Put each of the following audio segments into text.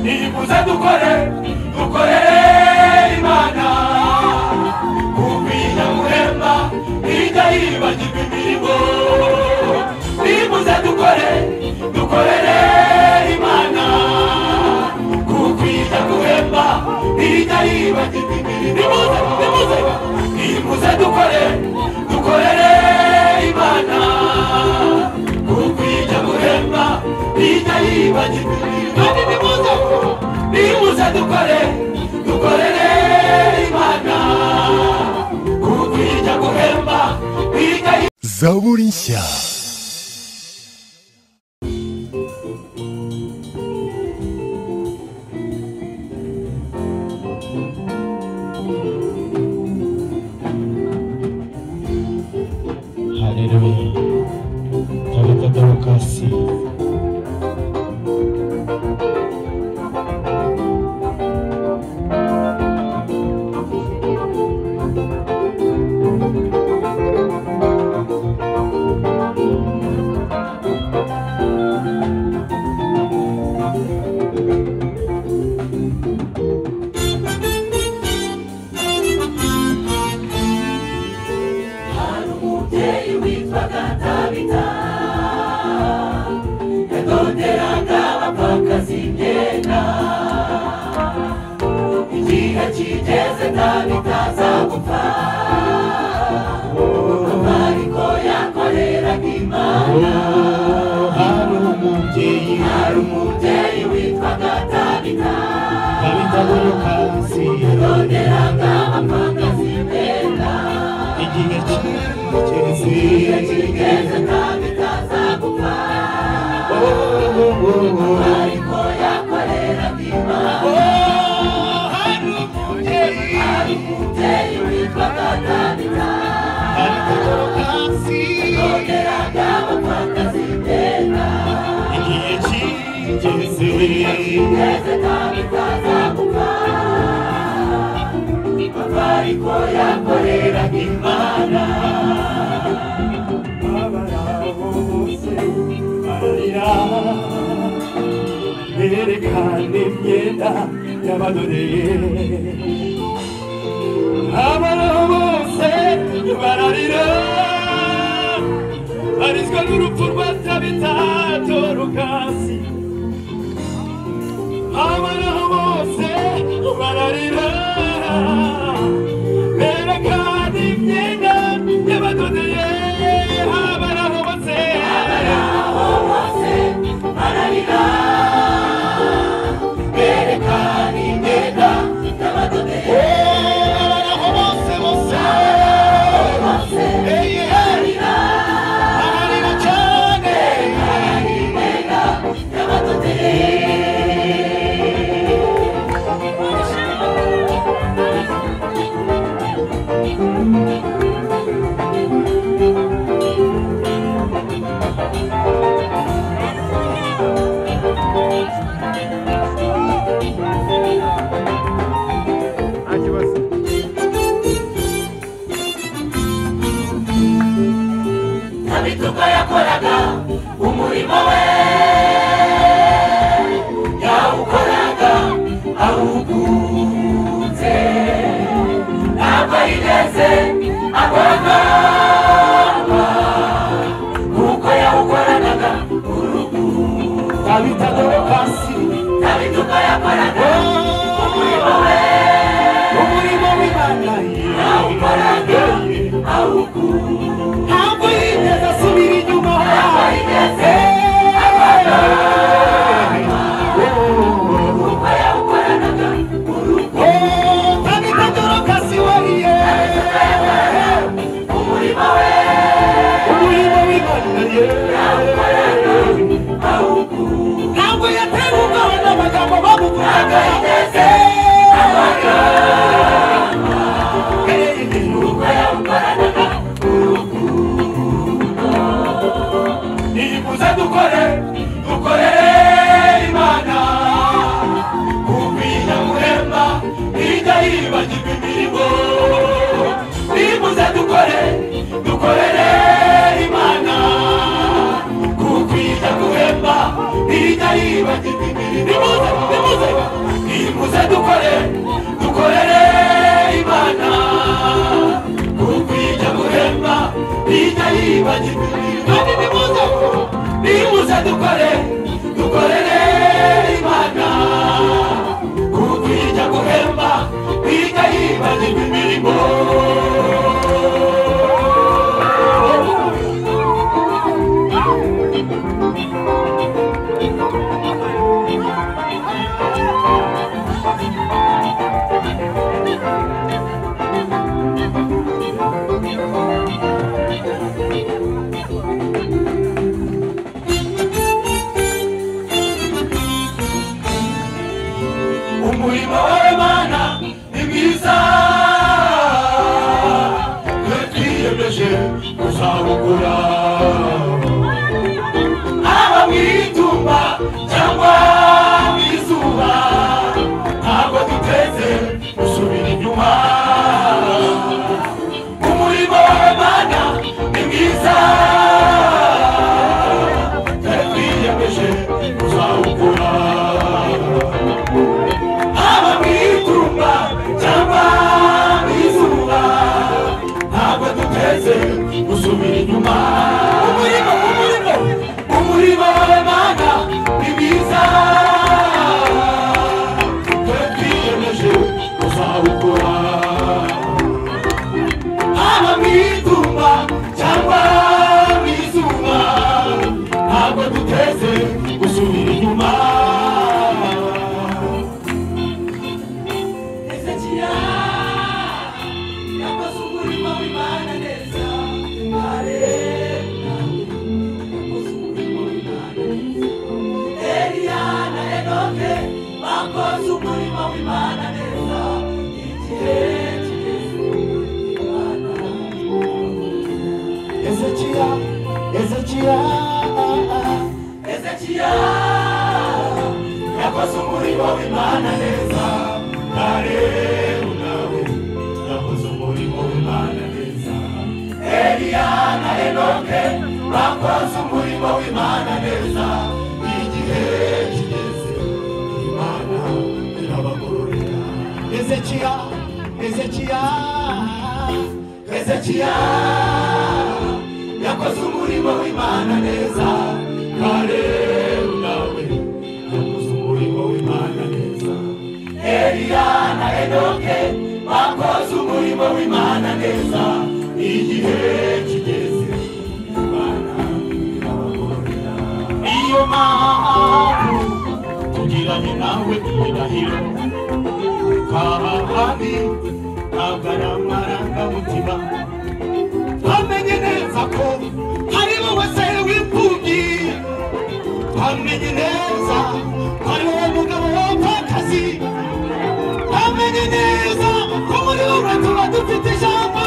niyiguze dukore dukorere imana kuko iyi nyamuhemba ntijya yibagirwa imirimo niyiguze dukore dukorere imana kuko iyi nyamuhemba ntijya yibagirwa imirimo nimuze nimuze niyiguze dukore dukorere imana kuko iyi nyamuhemba ntijya yibagirwa imirimo kandi nimuze nimuze dukore dukorere imana kuko ijya guhemba ijya zaburi nshya hareruya tabita dorokasi hari umubyeyi witwaga tabita yadoderaga abapfakazi imyenda igihe kigeze tabita aza gupfa amariko yakoreraga imana hari umubyeyi hari umubyeyi witwaga tabita tabita dorokasi yadoderaga abapfakazi imyenda igihe igihe kigeze kigeze tabita aza gupfa ariko yakoreraga imana hari umubyeyi hari umubyeyi witwaga tabita tabita dorokasi yadoderaga abapfakazi imyenda igihe kigeze igeze tabita aza gupfa papa ariko yakoreraga imana berekana imyenda y'abadodeye abaraho bose bararira barizwa n'urupfu rwa tabitato rukasi abaraho bose bararira berekana imyenda y'abadodeye abaraho bose aho hose bararira berekana imyenda y'abadodeye abaraho bose bose bose Eye, bararira bararira cyane imyenda y'abadodeye abituko yakoraga umurimo we yawukoraga awukunze ntabwo yigeze akorana kuko yawukoranaga urukundo tabita dorokasi abituko yakoraga umurimo we umurimo w'imana yawukoraga awukunze ntabwo yigeze asubira inyuma ntabwo yigeze kuko yawukoranaga urukundo tabita dorokasi wariye umurimo we umurimo w'imana awukunze ntabwo yatewe ubwoba n'amagambo bamuvugaga yigeze kuko yawukoranaga urukundo niyiguze dukore dukorere imana kuko iyi nyamuhemba ntijya yibagirwa imirimo niyiguze dukore dukorere imana kuko iyi nyamuhemba ntijya yibagirwa imirimo nimuze nimuze umurimo wawe mana ni mwiza twe twiyemeje kuzawukora haba mu itumba cyangwa mu izuba ntabwo duteze gusubira inyuma umurimo wawe mana ni mwiza twe twiyemeje kuzawukora haba mu itumba cyangwa mu izuba ntabwo duteze gusubira inyuma umurimo umurimo umurimo w'imana ni mwiza twe twiyemeje kuzawukora haba mu itumba cyangwa mu izuba ntabwo duteze gusubira inyuma Ezekiya yakoze umurimo w'Imana neza Mare yakoze umurimo w'Imana neza Eliya na Enoke bakoze umurimo w'Imana neza igihe kigeze Imana Ezekiya Ezekiya Ezekiya yakoze umurimo w'Imana neza kare nawe yakoze umurimo w'Imana neza Eliya na Enoke bakoze umurimo w'Imana neza igihe kigeze Imana irabagororera Ezekiya Ezekiya Ezekiya yakoze umurimo w'imana neza kare nawe yakoze umurimo w'imana neza eliya na enoke bakoze umurimo w'imana neza igihe kigeze imana irabagorera niyo mpamvu tugiranye nawe irahiro kaba habi ntabwo ari amarangamutima twamenye neza ko hari wowe se w'imfubyi twamenye neza ko ari wowe mugabo w'abapfakazi twamenye neza ko muri wowe tuba dufite ijambo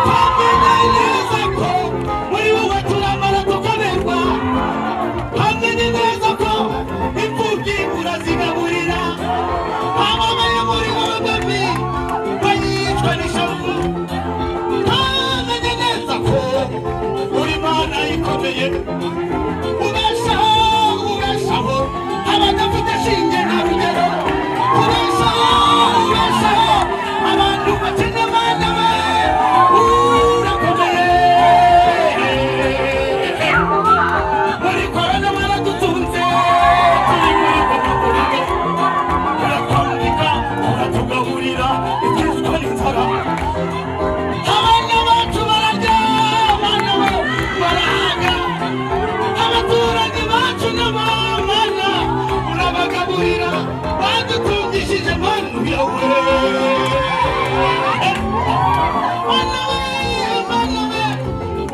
twamenye neza ko muri wowe turamara tukaberwa twamenye neza ko imfubyi urazigaburira ababaye muri wowe babi bayicwa n'ishavu twamenye neza ko uri mana ikomeye ubeshaho ubeshaho abadafite shinge nta rugero ubeshaho ubeshaho abantu bakene mana we urakomeye muri korona mwaradutunze turi muri komakorike uratwambika uratugaburira ikizwa n'inzara abana bacu bararya abana bacu barahaga abaturage bacu n'abamana urabagaburira badutungishije manu yawe mana we mana we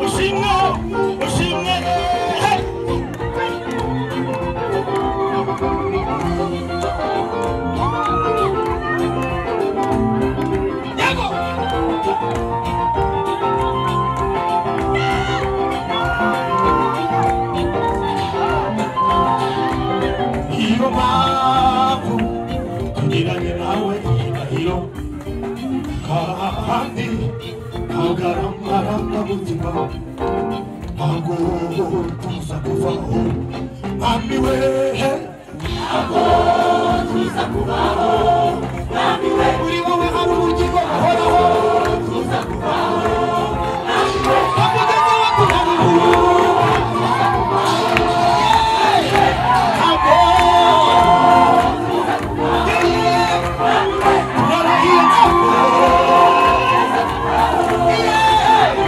ushimwe ushimwe hey! yego niyo mpamvu tugiranye nawe irahiro kandi ntagarama n'umutima ntabwo tuza kuvaho ntambiwe ntabwo tuza kuvaho ntambiwe uri wowe hari ubugingo buhoraho tuza kuvaho ntambiwe akugeze we kugaruka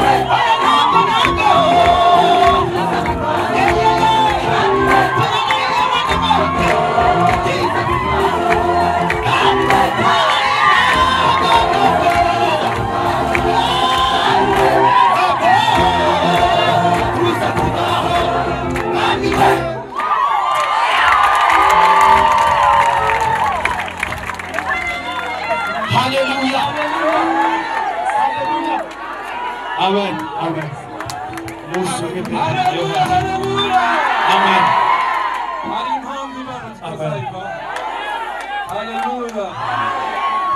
Thank you. amen amen musuke Haleluya, haleluya. amen Hari impamvu Imana tuzayva. Haleluya.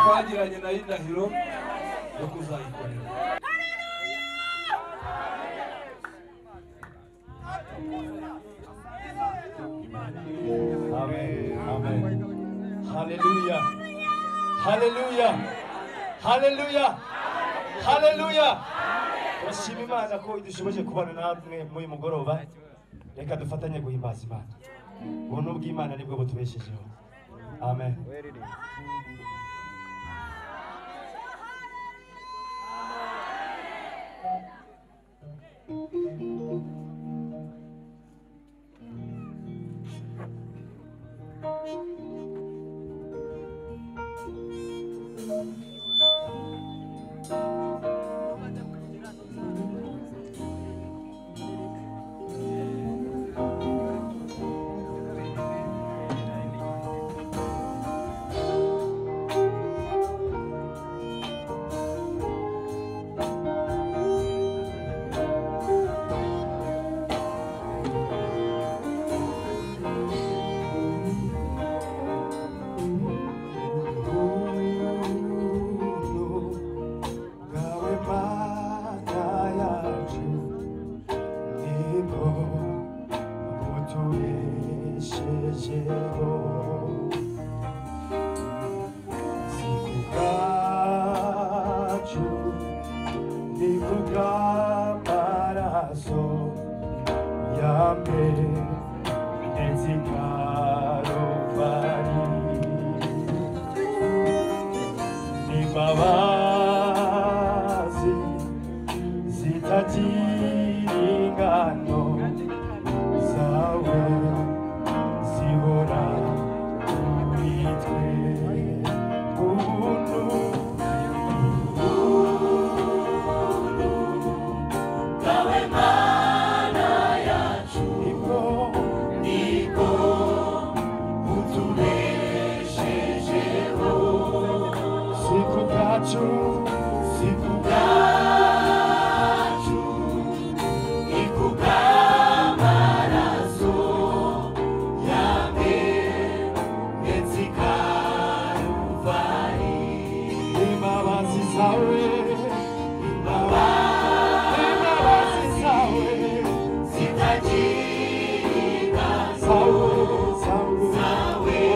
Twagiranye nayo indahiro yo kuzayikorera. Amen. Amen. Hallelujah. Hallelujah. Hallelujah. Hallelujah. Turashima Imana ko idushoboje kubana namwe muri uyu mugoroba. Reka dufatanye guhimbaza Imana. Ubuntu bw'Imana nibwo butubeshejeho. Amen. Thank you. imbabazi zitagira ingano zawe zihora bitwe ubuntu Gawe mana yacu nibwo niko utubeshejeho si ku bwacu si ku bwacu ni ku bw'amaraso yawe ndetse i Karuvali. imbabazi zawe imbabazi zawe zitagira ingano zawe zawe zawe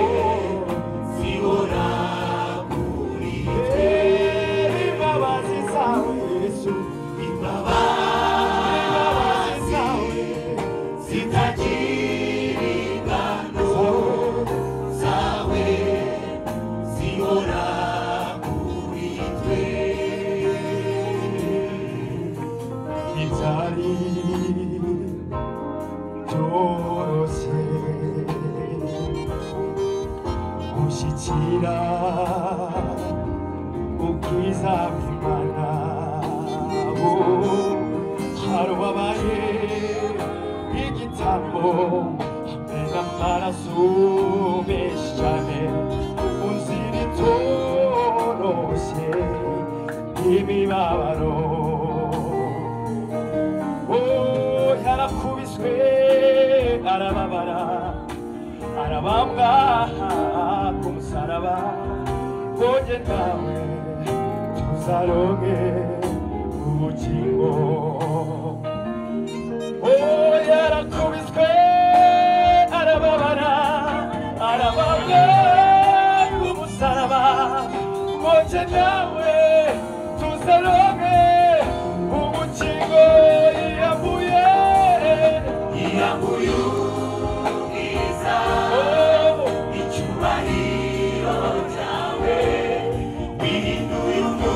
zihora kuri twe. imbabazi zawe yesu imbabazi zitagira ingano zawe zihora kuri twe Itali torose gushyikira ubwiza bw'Imana bo hari uwabaye igitambo hamwe n'amaraso menshi cyane uzira itoroshye n'imibabaro Oh, yarakubiswe arababara arabambwa ku musaraba woge nawe tuzaronke ubugingo Oh, yarakubiswe arababara arabambwa ku musaraba woge nawe tuzaronke ubugingo yavuye iyamuyubwiza Oh, icyubahiro cyawe bihinduye umuntu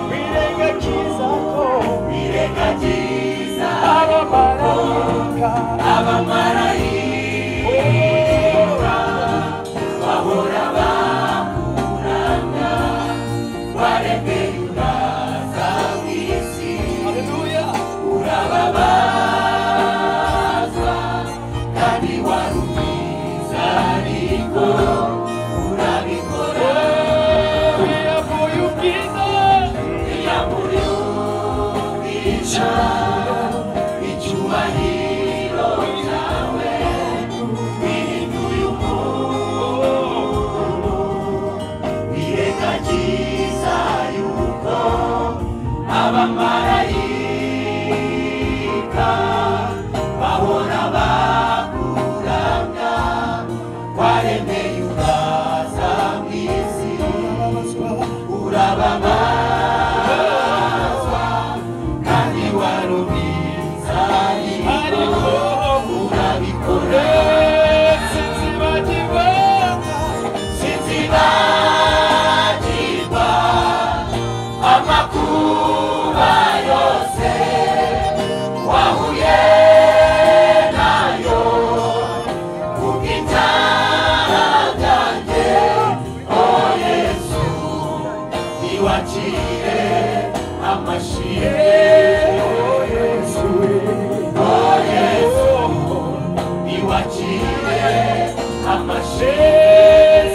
birengagiza ko birengagiza abamarayika abamarayika bahora bakuranga baremeye ubwabo abamarayika bahora bakuramya waremeye ukaza mu isi urababazwa kandi warubizanye ariko urabikora sinzibagirwa sinzibagirwa amakuba yose wahuye nayo kubw'ibyaha byanjye o yesu niwacire amashire o yesu o yesu niwacire amashire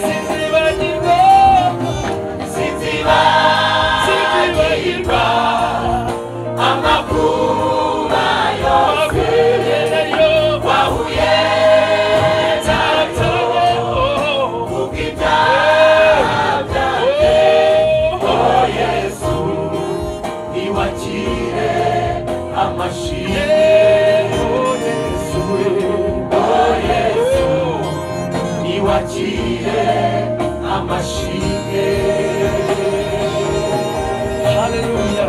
sinzibagirwa sinziba sinzibagirwa amakuba yose wahuye nayo wahuye nabyo oh, kubw'ibyaha byanjye oh, o yesu niwakire amashire o yesu o yesu niwakire amashire haleluya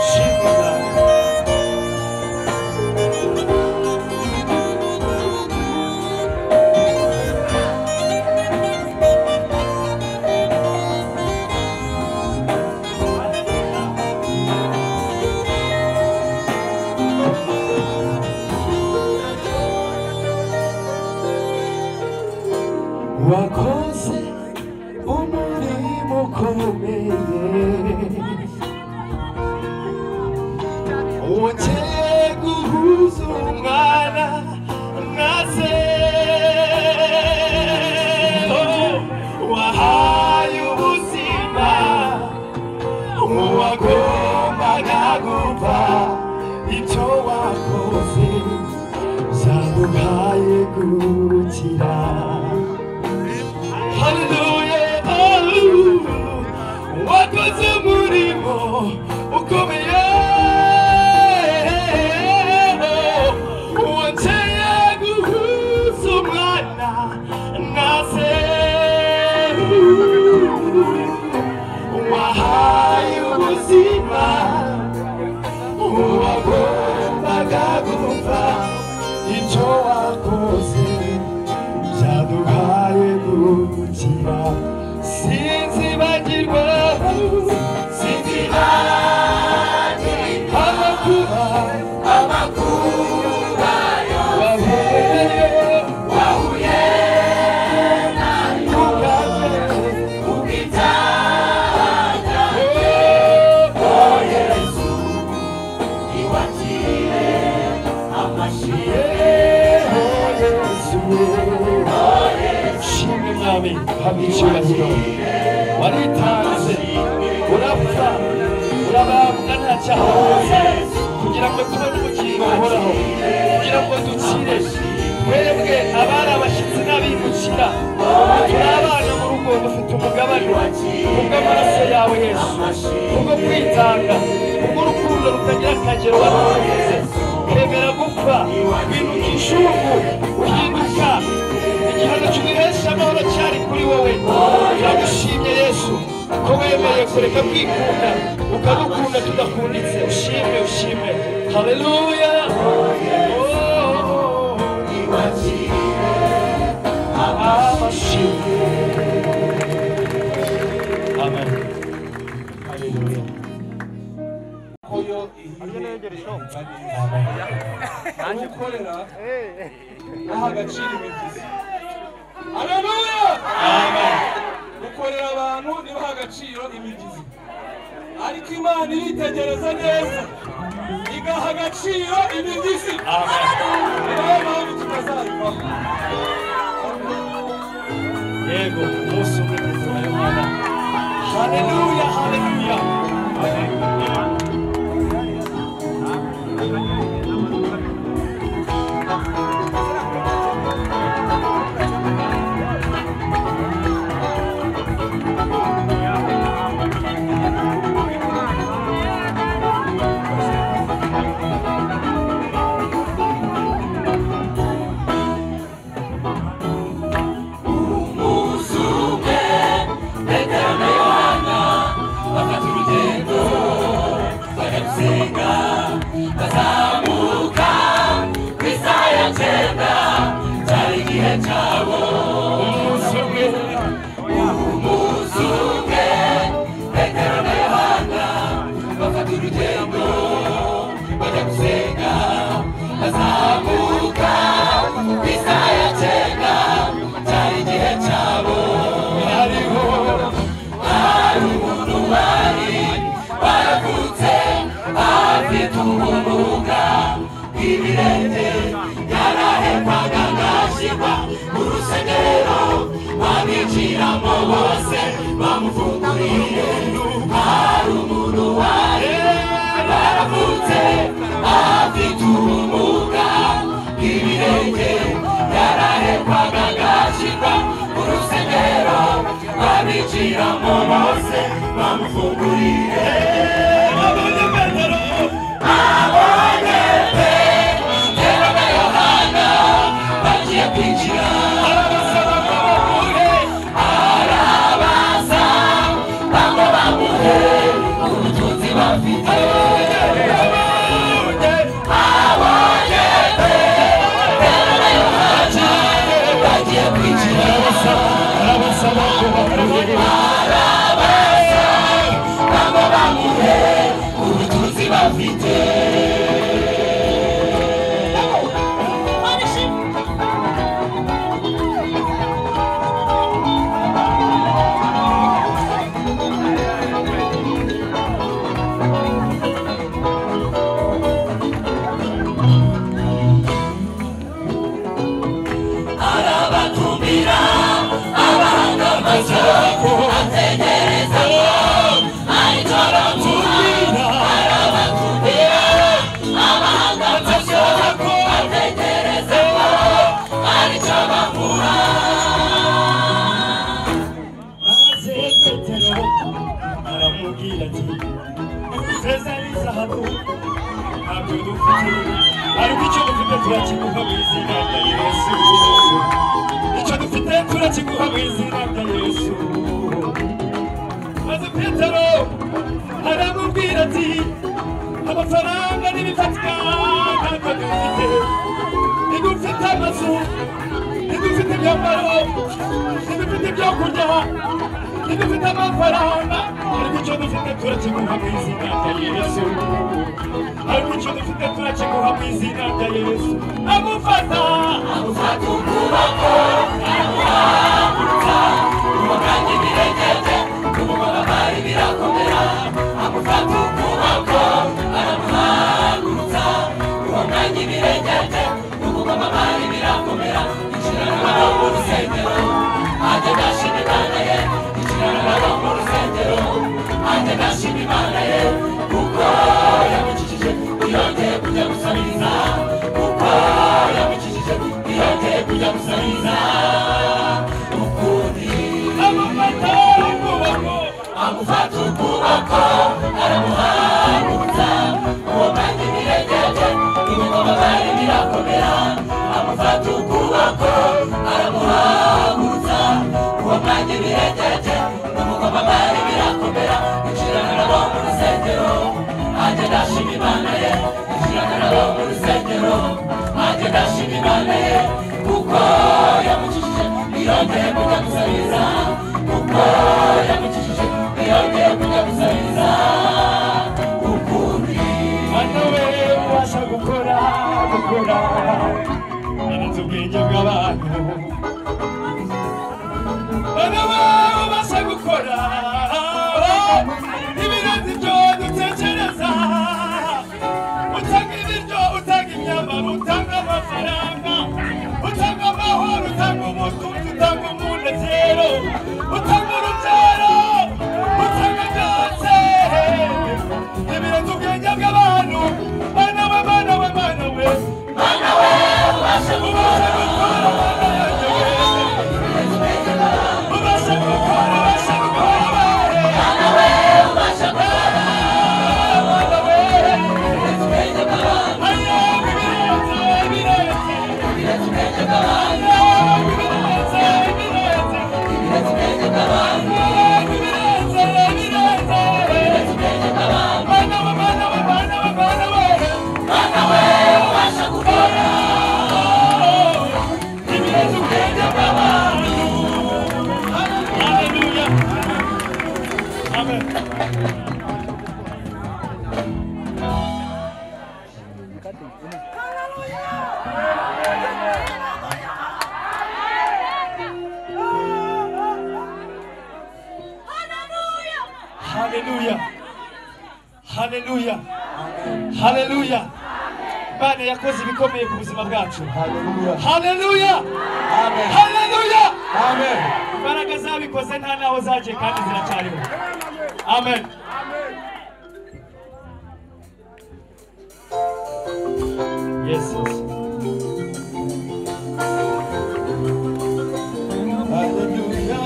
shibuka wakoze umurimo ukomeye wongeye guhuza umwana na se wahaye ubuzima uwagombaga gupfa ibyo wakoze byaguhaye gukira Hallelujah, hallelujah. wakoze umurimo ukomeye wongeye guhuza umwana na se wahaye ubuzima uwagombaga gupfa icyo wakoze byaduhaye gukira sinzibagirwa sinzibagirwa amakuba amakuba yose wabereye wahuye nayo ubwawe kubw'ibyaha byanjye o yesu niwakire amashire shimwe mwami haba icyubahiro waritanze urapfa urabambwa nta cyaha wakoze kugira ngo tubone ubugingo buhoraho kugira ngo dukire twebwe abari abashyitsi n'abimukira turi abana mu rugo dufite umugabane kubw'amaraso yawe yesu kubwo kwitanga kubw'urukundo rutagira akagero watwongeze twemera gupfa winuka inshungu uhinduka igihano cy'uduhesha amahoro cyari kuri wowe turagushimye yesu ko wemeye kureka kwikunda ukadukunda tudakunditse ushime ushime haleluya niwakire amashimwe amen haleluya koyo ihiye ihita neza aho ukorera naha agaciro imivuzi haleluya ukorera abantu ntibaha agaciro imigizi ariko imana iritegereza neza igaha agaciro imigizi ni nayo mpamvu tutazayivaho yego umunsi umwe tuzayobora haleluya haleluya bw'umuhuga bw'ibirenge yarahekwaga agashyirwa mu rusegerero babiciramo bose bamufunguriye hari umuntu wari yaravutse afite ubumuga bw'ibirenge yarahekwaga agashyirwa mu rusegerero babiciramo bose bamufunguriye bagiye kwinjira arabaza bamwe bamuhe ubutunzi bafite abonye pe rero na yohana bagiye kwinjira arabaza bamwe bamuhe ubutunzi bafite arabatumira abahanga amaso ategereza ko ahita aramuha arabatumira abahanga amaso ategereza ko ahita bamuha maze petero aramubwira ati ifeza n'izahabu ntabwo dufite ariko icyo dufite turakiguha mu izina rya yesu icyo dufite turakiguha mu izina rya yesu maze petero aramubwira ati amafaranga n'ibifatika ntabwo dufite ntidufite amazu ntidufite ibyambaro ntidufite ibyo kurya ntidufite amafaranga ariko icyo dufite turakiguha mu izina rya yesu ariko icyo dufite turakiguha mu izina rya yesu amufata amufata ukuboko aramuhagurutsa umuganga ibirengeje umubabare birakomera amufata ukuboko aramuhagurutsa umuganga ibirengeje umubabare birakomera inshirana nabo mu rusengero ajya agashima imana ye inshirana nabo mu rusengero ajya agashima imana ye kuko yamukijije yongeye kujya gusabiriza kuko yamukijije yongeye kujya gusabiriza ukuri amufata ukuboko agufata ukuboko aramuhagurutsa uwo kandi birengeje ibigoma bari birakomera amufata ukuboko aramuhagurutsa uwo kandi birengeje ibigoma bari birakomera inshirana nabo mu rusengero ajya adashima imana ye inshirana nabo mu rusengero ajya adashima imana ye kuko yamukijije yongeye kujya gusabiriza kuko yamukijije yongeye kujya gusabiriza ukundi mwana we ubasha gukora gukora arenze ubwenge bw'abantu mwana we ubasha gukora ibirenze ibyo dutekereza utanga ibiryo utanga imyambaro utanga amafaranga utanga amahoro utanga umutunzi utanga umunezero utanga urubyaro utanga byose ibirenze ubwenge bw'abantu bana we bana we bana we mwana we ubasha gukora ubasha gukora ubasha gukora mwana we ubasha gukora ibirenze ubwenge bw'abantu ayaga ibirenze ibirenze ibirenze ubwenge bw'abantu ayaga ibirenze ibirenze ayaga ibirenze ibirenze ibirenze ubwenge bw'abantu ibirenze ubwenge bw'abantu bana we bana we bana we bana we mwana we ubasha gukora ibirenze ubwenge bw'abantu haleluya amen Hallelujah! haleluya haleluya haleluya imana yakoze ibikomeye ku buzima bwacu Hallelujah. haleluya Amen. haleluya Amen. imbaraga zabikoze nta naho zagiye kandi ziracyariho amen yes yes Hallelujah.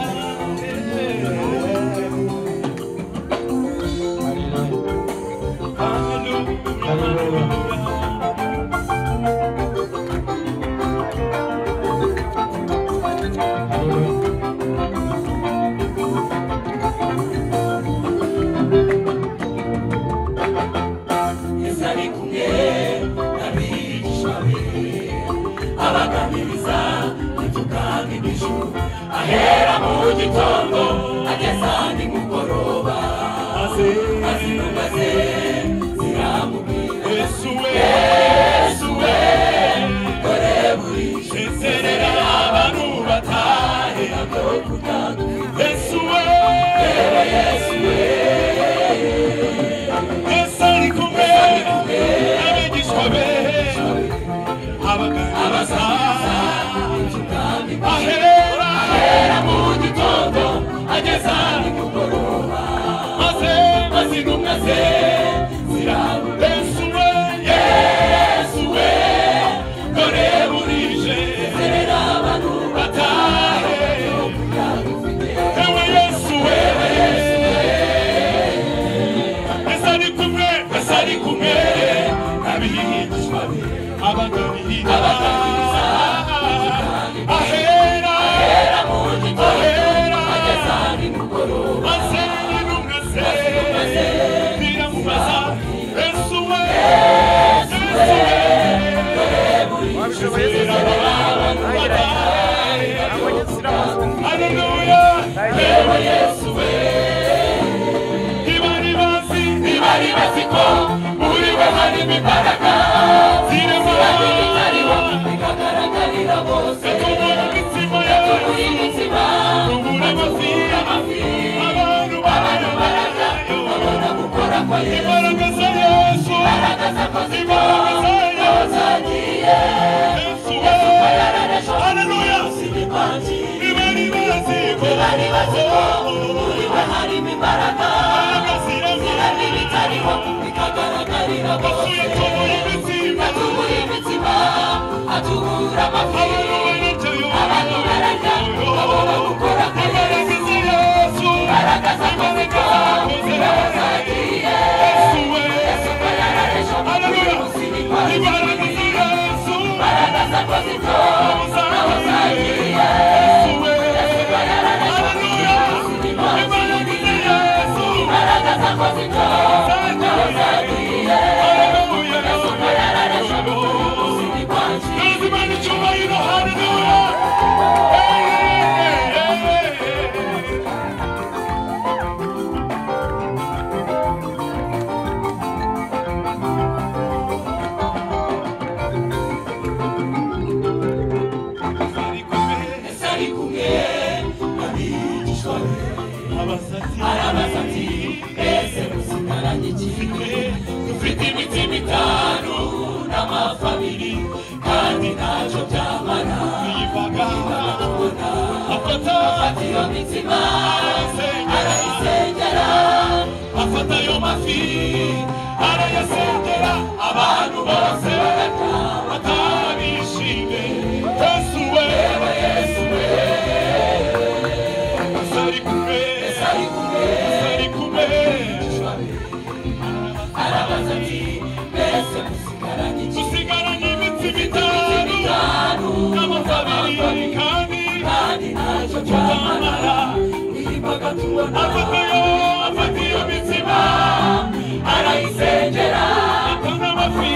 Hallelujah. Hallelujah. yesu ari kumwe n'abigishwa be abaganiriza ntitukange n'ijuru ahera mu gitondo ageza nimugoroba maze intumwa ze ziramubwira yesu we yesu we dore burije nzerera abantu batahe ntabwo kutanga yesu we yewe yesu we Yesu ari kumwe n'abigishwa be abaganiriza ahera mu gitondo ageza nimugoroba maze maze intumwa ze zirabura Yesu we yesu we dore burije zerera abantu batahe yewe Yesu we Yesu ari kumwe yesu ari kumwe n'abigishwa be abaganiriza ahera era mu gitondo ahera ageza nimugoroba maze intumwa ze biramubaza Yesu we Yesu we zerera abantu Hallelujah. yewe yesu we Ibari bazi, ntibari bazi ko muri we harimo imbaraga zirimo itariho ikagaragarira bose kumara imitima yawe, muri imitima kubura amazi, amafi abantu bararya, babona gukora kwa yesu imbaraga za Yesu, imbaraga z'akazi imbaraga za Yesu, zagiye Yesu we. yararashe Hallelujah. ibipanji Ibari bazi, kubura ntibari bazi ko muri we harimo imbaraga amazi, zirimo kandi bitariho bikagaragarira bose amazi, kubura imitima, atubura imitima atubura amafi abantu bararya, abantu bararya babona gukora kwa yesu imbaraga za Yesu, imbaraga z'akazi ziraba zagiye Yesu we. yararashe Hallelujah. ibipanji Ibaraga za Yesu, imbaraga z'akazi zabo zagiye. Yesu we. Hallelujah. Ibaraga za Yesu, imbaraga z'akazi zagiye. Hallelujah. yararashe ibipanji Nazimana icyubahiro, hallelujah. Hey, hey, hey, hey. yesu ari kumwe n'abigishwa be arabaza ati ese musigaranye iki dufite imitima itanu n'amafi abiri kandi ntacyo byamara nibaga tubona Afata, afata iyo mitima arasengera, arayisengera afata ayo mafi arayasengera abantu bose barata batabishime yesu we yesu we sari kumwe yesu ari kumwe sari kumwe n'abigishwa be arabaza ati ese musigaranye iki dusigaranye imitsi itanu itanu n'amafi n'amafabiri abiri kandi kandi ntacyo byamara nibaga tubona afata iyo afata iyo mitsima arayisengera atanga amafi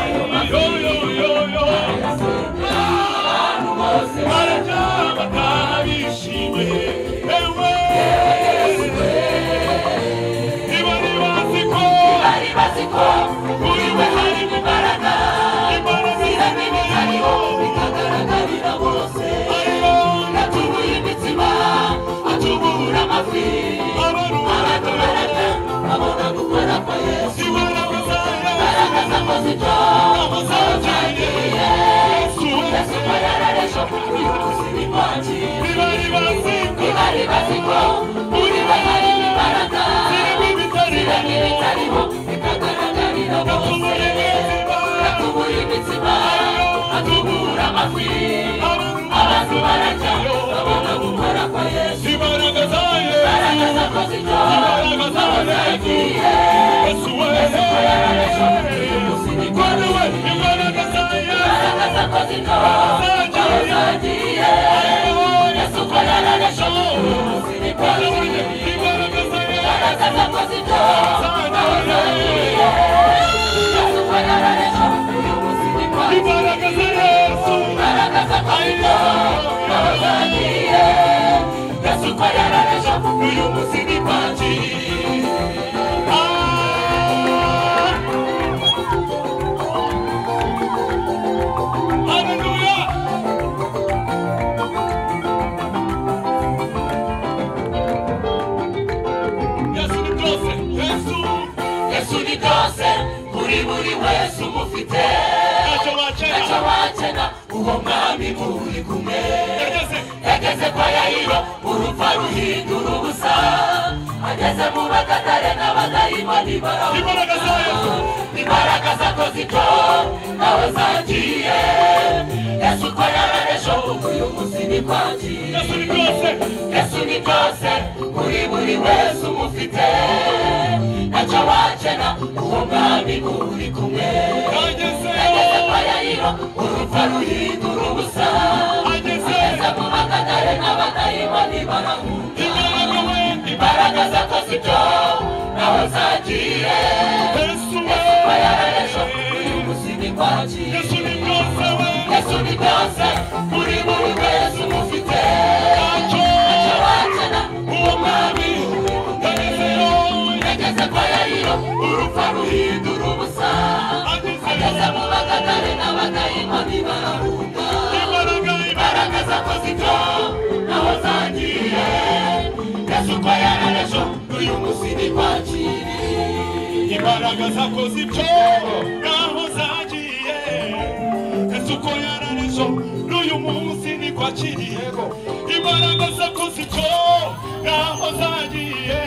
yo yo yo yo arayisengera abantu bose barata batabishime ewe yesu we ntibari bazi ko bari bazi ko muri we harimo imbaraga zirema ibitariho bikagaragarira bose yatubuye imitima atubura amafi abantu mazito awuzajyaniye yesu barararesha ubuyobozi n'inkongi ntibari bazi ko muri bo harimo imbaraga zirimo ibitariho bikagaragarira bose atubura imitsima atubura amafi abantu barajya babona gukora kwa yesu baragaza ko ziryo abazagiye baragaza ko ziryo abazagiye yesu ko yararashe ubuyobozi n'inkongi baragaza ko ziryo abazagiye yesu ko yararashe ubuyobozi n'inkongi baragaza ko ziryo abazagiye yesu ko yararashe ubuyobozi n'inkongi Hallelujah! yesu ni byose yesu yesu ni byose kuri buri wese umufite ntacyo ntacyo wakena wakena uwo mwami muri kumwe yageze yageze kwa yayiro urupfa ruhindura ubusa ageze mu bakatare n'abadayimoni baravuga imbaraga za yesu imbaraga zakoze icyo nawe zagiye yesu ko yarareshya uyu munsi ni kwagiye yesu ni byose yesu ni byose kuri buri wese umufite ntacyo wakena uwo mwami muri kumwe yageze yagezeyo kwa yayiro urupfa ruhindura ubusa ageze ageze mu bakatare n'abadayimoni baravuga imbaraga we imbaraga zako sibyo nawe zagiye yesu we yesu ko yarareshya uyu munsi ni kwagiye yesu ni byose we yesu ni byose kuri buri wese umufite ntacyo ntacyo wakena uwo mwami yagezeyo yageze kwa yayiro urupfa ruhindura ubusa ageze ageze mu bakatare n'abadayimoni barahunga imbaraga imbaraga zako sibyo nawe zagiye yesu ko yarareshya uyu munsi ni kwagiye imbaraga zakoze ibyo naho zagiye ese uko yararizo n'uyu munsi niko akiriye imbaraga zakoze ibyo naho zagiye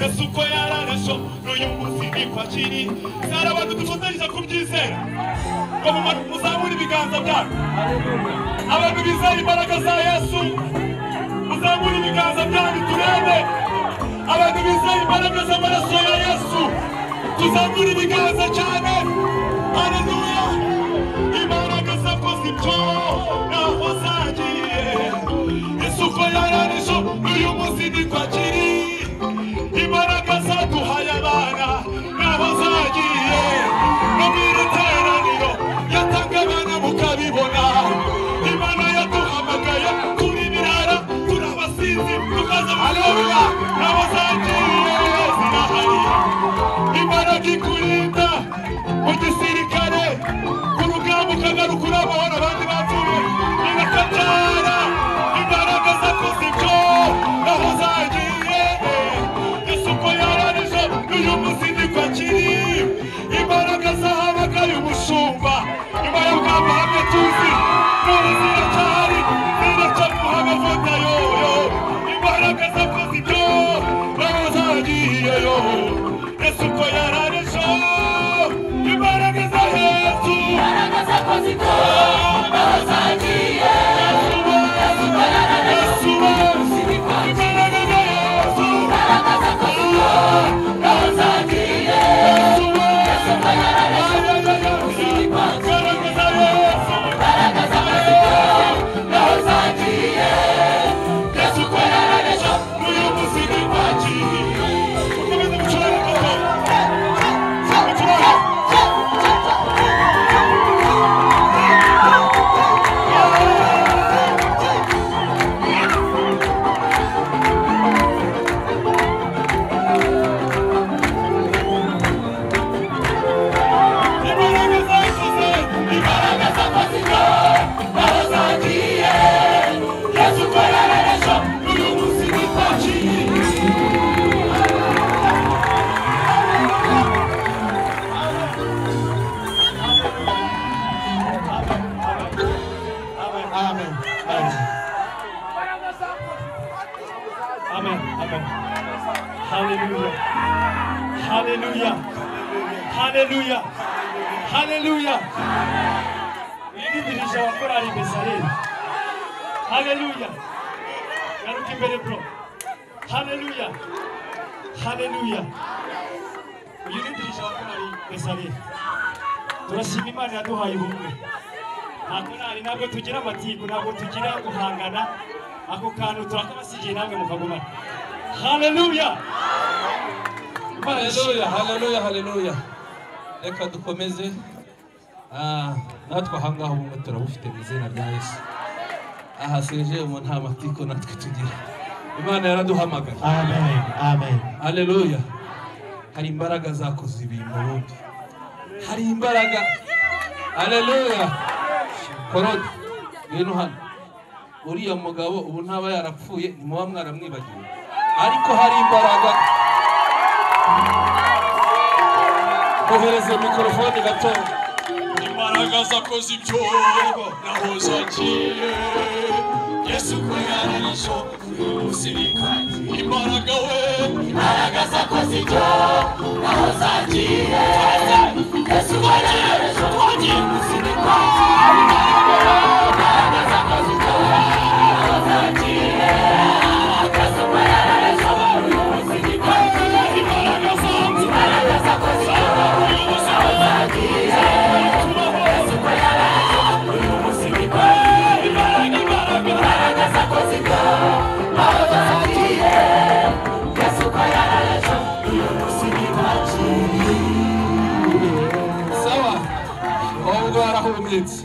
ese uko yararizo n'uyu munsi niko akiri sara abantu dufatanyije kubyizera ngo mu- muzamure ibiganza byanyu abantu bizeye imbaraga za yesu muzamure ibiganza byanyu turebe abantu bizeye imbaraga z'amaraso ya yesu tuzamure ibiganza cyane haleluya imbaraga zakoze ibyo naho zagiye isuku yararije uyu munsi niko akiri imbaraga zaduhaye abana naho zagiye no mu iri teraniro yatanga abana mukabibona imana yaduhamagaye turi birara turi abasinzi tukaza haleluya naho zagiye zirahari imbaraga ikurinda mu gisirikare ku rugamba ukagaruka urabahora abandi bapfuye nigakabyara imbaraga zakoze ibyo naho zagiye isuku yararije uyu munsi niko akiri imbaraga zahabagaye umushumba nyuma y'ubwamba hamwe tuzi none ziracyari ziracyamuha amavuta yoyo imbaraga zakoze ibyo naho zagiye yo Yesu ko yararije imbaraga za Yesu imbaraga zakoze ibyo nawe zagiye yesu ko yarareshya Yesu we umunsi ni kwagiye imbaraga za Yesu imbaraga zakoze ibyo nawe zagiye Yesu we yesu ko yarareshya umunsi ni kwagiye imbaraga za Yesu imbaraga zakoze ibyo nawe zagiye yesu ko yarareshya uyu munsi ni kwagiye ukomeze gucuranga gato gucuranga Hallelujah. Hallelujah. Hallelujah. Hallelujah. Yenidirije abakorari Bezaleli. Hallelujah. Garuka imbere bro. Hallelujah. Hallelujah. Yenidirije abakorari Bezaleli. Turashima Imana yaduhaye ubumwe. nta korali ntabwo tugira amatiku ntabwo tugira guhangana ako kantu turakabasigiye namwe mukagumana haleluya haleluya haleluya haleluya reka dukomeze Ah, natwe ahangaha ubumwe turabufite mu izina rya yesu aha seje mu nta matiko natwe tugira imana yaraduhamagaye Amen. Amen. haleluya hari imbaraga zakoze ibintu ubundi hari imbaraga haleluya korode ngwino hano uriya mugabo ubu ntaba yarapfuye ni muba mwaramwibagiwe ariko hari imbaraga kohereza mikorofone gato imbaraga zakoze ibyo nahoze agiye yesu ko yararasho umusirikari imbaraga we imbaraga zakoze ibyo naho zagiye yesu waraje twagiye gusunikwa imbaraga zakoze ibyo naho zagiye akazi ko yaraje abantu gusunikwa imbaraga zanjye imbaraga zakoze ibyo naho zagiye yesu ko yaraje abantu gusunikwa imbaraga imbaraga imbaraga zakoze ibyo naho zagiye Yesu ko yaraje uyu munsi ni waciye sawa wowe ubwo warahumyitse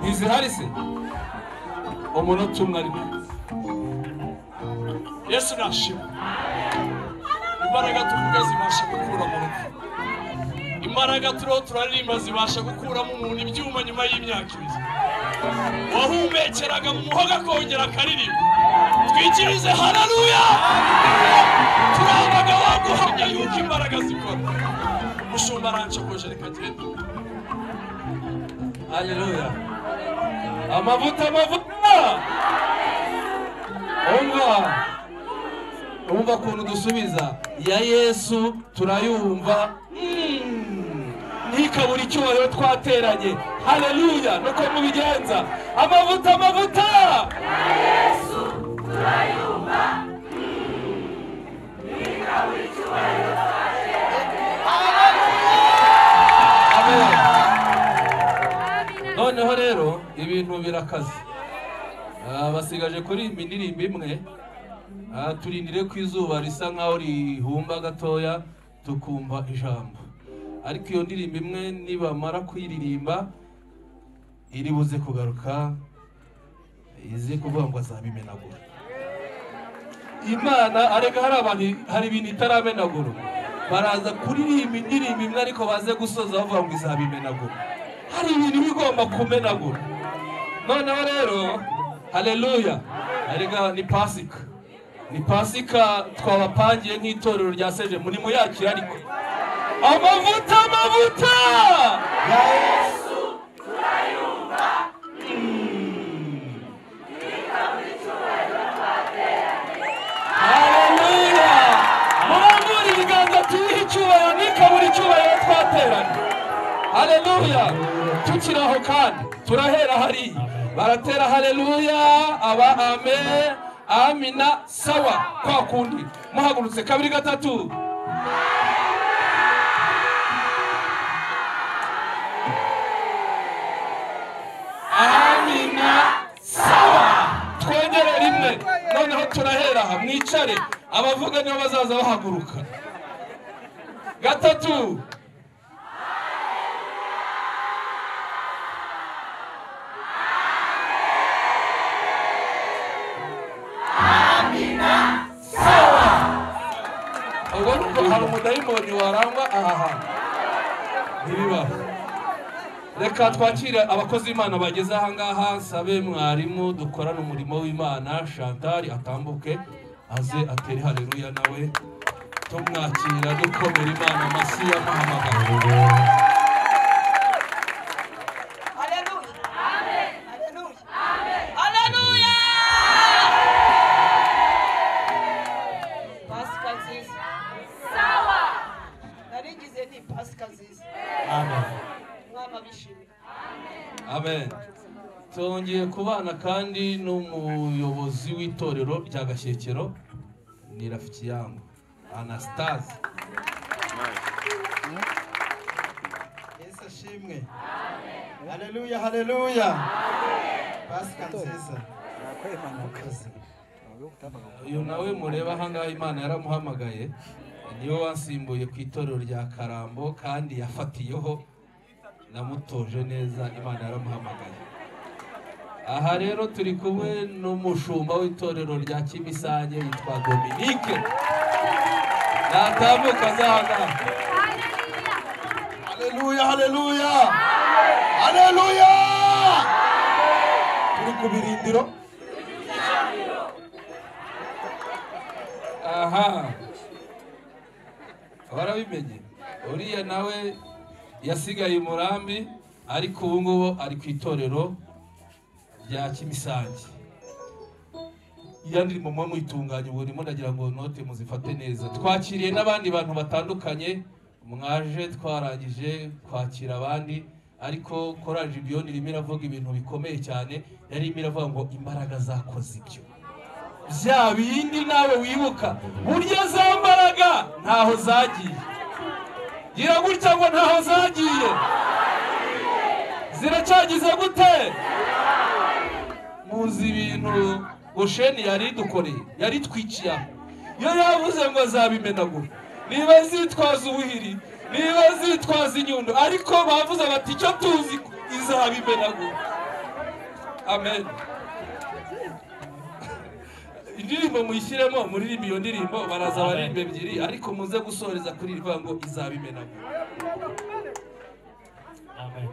ntizihari se umunota umwe arimo yesu nashima imbaraga tuvuga zibasha gukura mu rupfu imbaraga turiho turaririmba zibasha gukuramo umuntu ibyuma nyuma y'imyaka ibiri wahumekeraga mu muhogo akongera akaririmba twikirize hararuya turabaga waguhamya yuko imbaraga zikora mushumba arancokoje reka genda Haleluya. Amavuta amavuta. Umva. Umva ukuntu dusubiza ya Yesu turayumva. Mm. Ntikabura icyubahiro twateranye. Haleluya. Nuko mubigenza. Amavuta amavuta. Amen. noneho rero ibintu birakaze Ah, basigaje kuririmba indirimbo imwe Ah, turindire ko izuba risa nkaho rihumba gatoya tukumva ijambo ariko iyo ndirimbo imwe nibamara kuyiririmba iri buze kugaruka ize kuvuga ngo azabimenagura imana arega hari abantu hari ibintu itaramenagura baraza kuririmba indirimbo imwe ariko baze gusoza bavuga ngo izabimenagura hari ibintu iba igomba kumenagura noneho rero haleluya erega ni pasika ni pasika twabapangiye nk'itorero rya seje muri muyakira ariko amavuta amavuta Ya Yesu. haleluya murambure ibiganza tuyihe icyubahiro nikabura icyubahiro twateranye haleluya tukiri aho kandi turahera hariya baratera haleluya aba ame amina sawa kwa kundi muhagurutse kabiri gatatu amina twongere rimwe noneho turahera aha mwicare abavuga nibo bazaza bahaguruka gatatu ubwo ni uko hari umudayimoni warangwa aha hantu ntibibaho reka twakire abakozi b'imana bageze ahangaha nsabe mwarimu dukorane umurimo w'imana shantari atambuke aze atere hareruya nawe tumwakira dukomera imana amashyi yamuhamagaye Hallelujah. Hallelujah. Hallelujah. amen tongeye kubana kandi n'umuyobozi w'itorero rya gashyekero ni rafiki yangu anasitazi yesu ashimwe haleluya haleluya pasika nziza murakoze uyu nawe mureba ahangaha imana yaramuhamagaye niwe wansimbuye ku itorero rya karambo kandi yafatiyeho namutoje neza imana yaramuhamagaye aha rero turi kumwe n'umushumba w'itorero rya kimisange yitwa dominike natambuka azahangaha haleluya haleluya haleluya turi ku birindiro aha warabimenye uriya nawe yasigaye i murambi ariko ubu ngubu ari ku itorero rya kimisange iya ndirimo muba muyitunganya ubu ndimo ndagira ngo note muzifate neza twakiriye n'abandi bantu batandukanye mwaje twarangije kwakira abandi ariko korari jibiyoni irimo iravuga ibintu bikomeye cyane yari irimo iravuga ngo imbaraga zakoze ibyo bya bindi nawe wibuka burya za mbaraga ntaho zagiye gira gutya ngo ntaho zagiye ziracyagize gute muzi ibintu gosheni yari idukoreye yari itwikiye aho iyo yavuze ngo azabimenagura niba zitwaza ubuhiri niba zitwaza inyundo ariko bavuze bati icyo tuzi ko izabimenagura amen indirimbo muyishyiremo muririmba iyo ndirimbo baraza baririmba ebyiri ariko muze gusoreza kuri irivuga ngo izabimenagura amen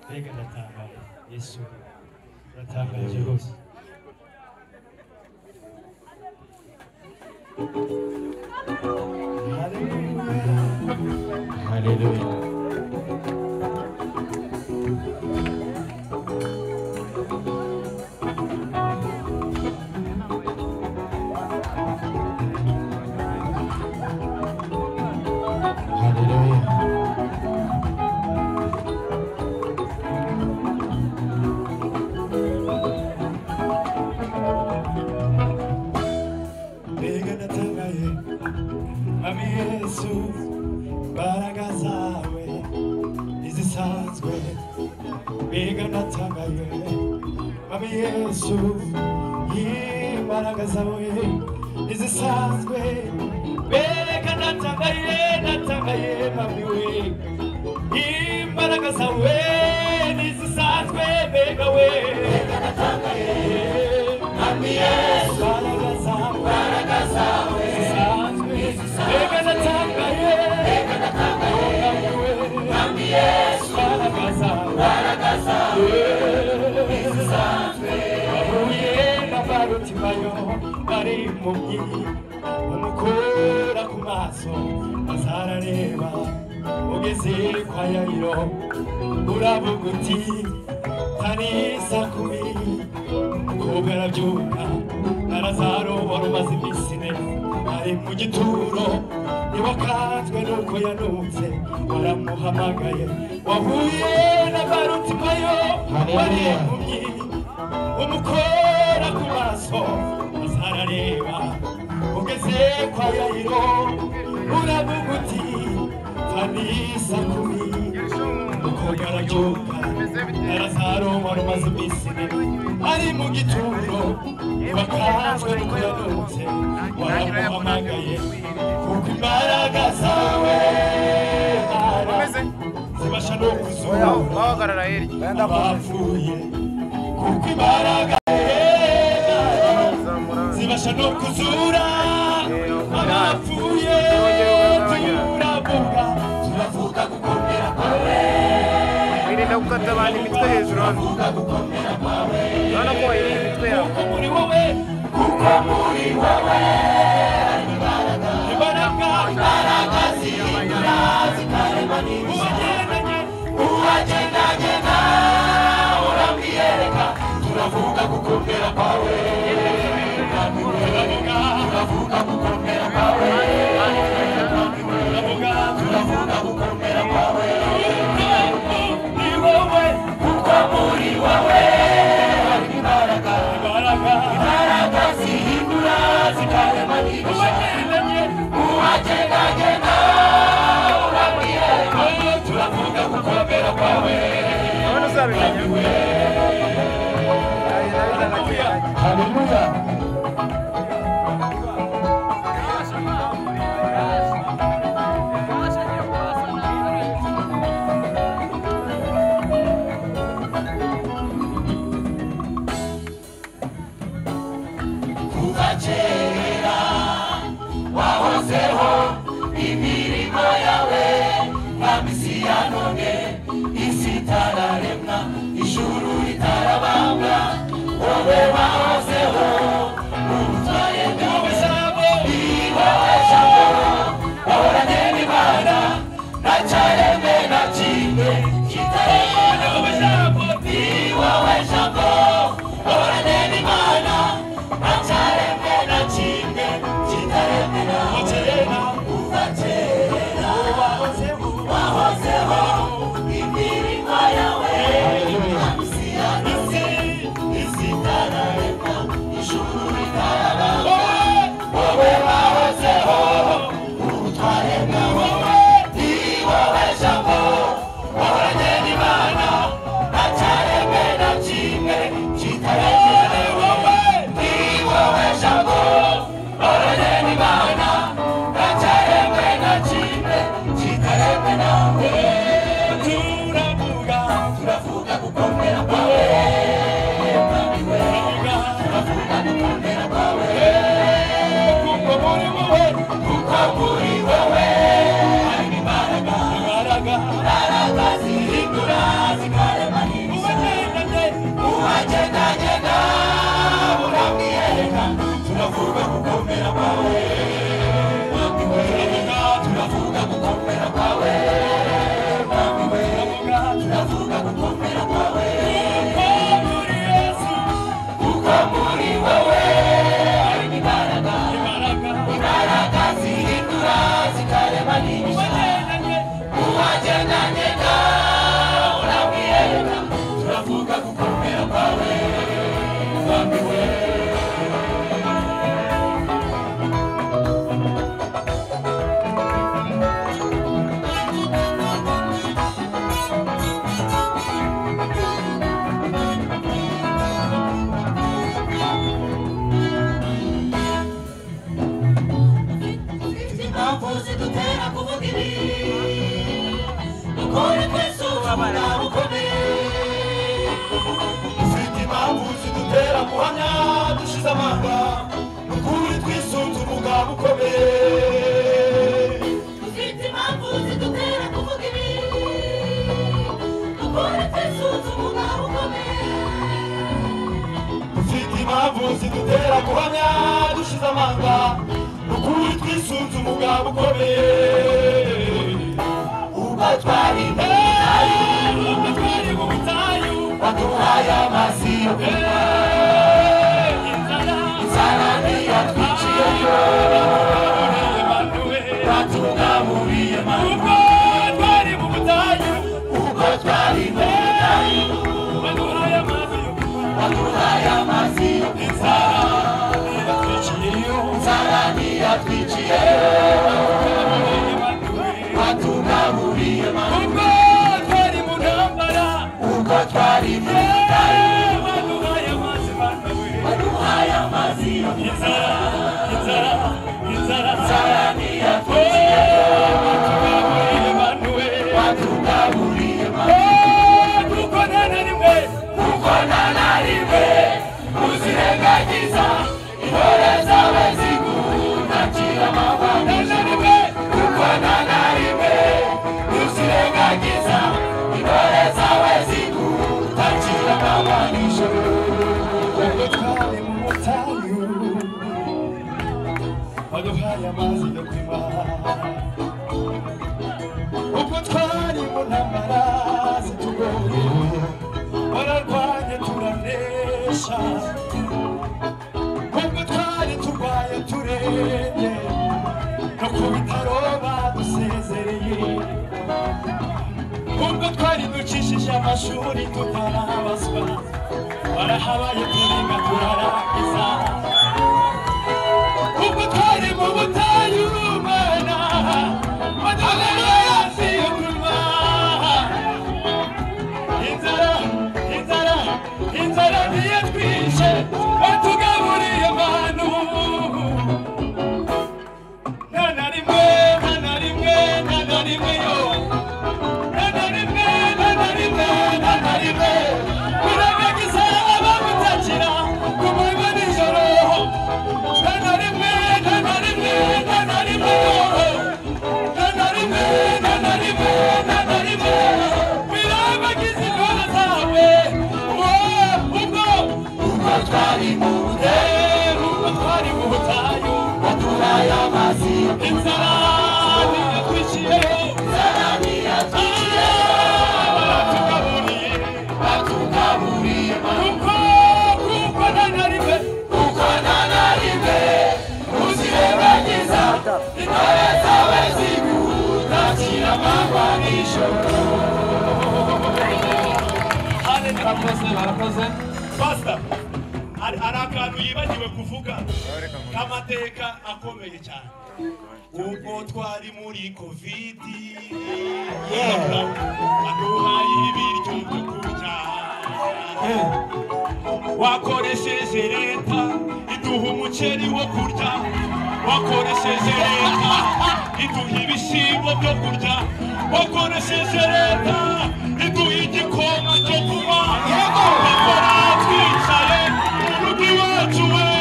mbega ndatangaye yesu uratangaje rwose haleluya haleluya mbega ndatangaye mami yesu imbaraga zawe ntizisanzwe mbega ndatangaye mami yesu imbaraga zawe ntizisanzwe mbega ndatangaye ndatangaye mami we imbaraga zawe ntizisanzwe mbega we mbega ndatangaye mami yesu imbaraga zawe umukura ku maso azarareba ugeze kwa yayiro uravuga uti tarisa kumi umukobwa arabyuka arazarobora umaze iminsi ine ari mu gituro ntiwakatswe nuko yanutse waramuhamagaye wahuye na barutimayo wari impumyi umukora ku maso azarareba ugeze kwa yayiro uravuga uti kanisa kumi umukobwa arabyuka arazaroba rumaze iminsi ine ari mu gituro ntiwakatswe nuko yanutse waramuhamagaye kuko imbaraga zawe Mana, zibasha no kuzura bahagarara hirya abapfuye kuko imbaraga yera zibasha no kuzura abapfuye turavuga turavuga gukomera kwawe wirinda gukata abantu imitwe hejuru hano urabona ko wayirinda imitwe yawe kuko muri wowe kuko muri wowe imbaraga imbaraga zihindura zikaremaniriza uwagendanye uwagendanye uramwiyereka turavuga gukomera kwawe turavuga gukomera kwawe turavuga gukomera kwawe ni wowe kuko haleluya kuva wahozeho imirimo yawe nka misi ya none isi itararemwa ijuru ritarabambwa wowe wahozeho utwaye byose wowe jambo wahoranye n'imana nta cyareme na kimwe kitarengwa wowe jambo ni wowe jambo wahoranye n'imana nta cyareme na kimwe kitareme na kera kuva kera wahozeho imirimo yawe hamsi ya nisi isi itararemwa ijuru ritarabambwa wowe wahozeho utwaremwa wowe ni wowe jambo wahoranye n'imana nta cyaremwe na kimwe kitaremwe wowe ni wowe jambo wahoranye n'imana nta cyaremwe na kimwe kitaremwe nawe turavuga turavuga gukomera kwawe turavuga gukomera kwawe kuko muri wowe kuko muri wowe harimo imbaraga imbaraga zihindura zikaremanyiriza uhagendagenda urabwiyereka turavuga gukomera kwawe mwami we turavuga gukomera kwawe mwami we turavuga gukomera kwawe kuko muri wowe harimo imbaraga imbaraga zihindura zikarema n'ibishanga uwagendanye na urabwiyereka turavuga gukomera kwawe mwami we impamvu zidutera kuvuga ibi dukore twese ubuzima bukomeye dufite impamvu zidutera guhamya dushize amanga ukuri twisunze umuga bukomeye dufite impamvu zidutera kuvuga ibi dukore twisunze umuga bukomeye dufite impamvu zidutera guhamya dushize amanga ukuri twisunze umugabo ukomeye ubwo twari intare ubwo twari mu butayu waduhaye amazi yo kunywa inzara ntiyatwiciyeyo watugaburiye manu ubwo twari mu butayu ubwo twari mu butayu waduhaye amazi yo kunywa Sarani atwicie watugaburiye ubwo twari mu ntambara ubwo twari mu bitaro waduhaye amazi yo inzara inzara inzara sarani atwicie watugaburiye manuwe watugaburiye manuwe kuko nta na rimwe kuko nta na rimwe uzirengagiza intore zawe zigundakira amabanga rimwe kuko nta na rimwe uzirengagiza intore zawe zigundakira amabanga ijoro twari mu butayu waduhaye amazi yo kunywa ubwo twari mu ntambara zitugoye wararwanye turanesha ubwo twari turwaye turembye no ku bitaro badusezereye ubwo twari ducishije amashuri tutarabaswa barahabaye turenga turarangiza ubwo twari mu butayu urumana madagara yasi yo kunywa inzara inzara inzara niyo twishe batugaburiye na rimwe na na rimwe na na rimwe na na rimwe birabagize intore zawe wowe ubwo ubwo twari mu budehe ubwo twari mu butayu baturaye amazi inzara ntiyatwiciyeho inzara ntiyatwiciyeho baratugaburiye baratugaburiye kuko kuko na na rimwe kuko na na rimwe uzirebagiza intore zawe zigutakira amagwanisho barakoze barakoze pasita hari hari akantu yibagiwe kuvuga k'amateka akomeye cyane ubwo twari muri kovidi aduhaye ibiryo byo kurya wakoresheje leta iduha umuceri wo kurya wakoresheje leta iduha ibishyimbo byo kurya wakoresheje leta iduha igikoma cyo kunywa bakora twicaye mu rugo iwacu we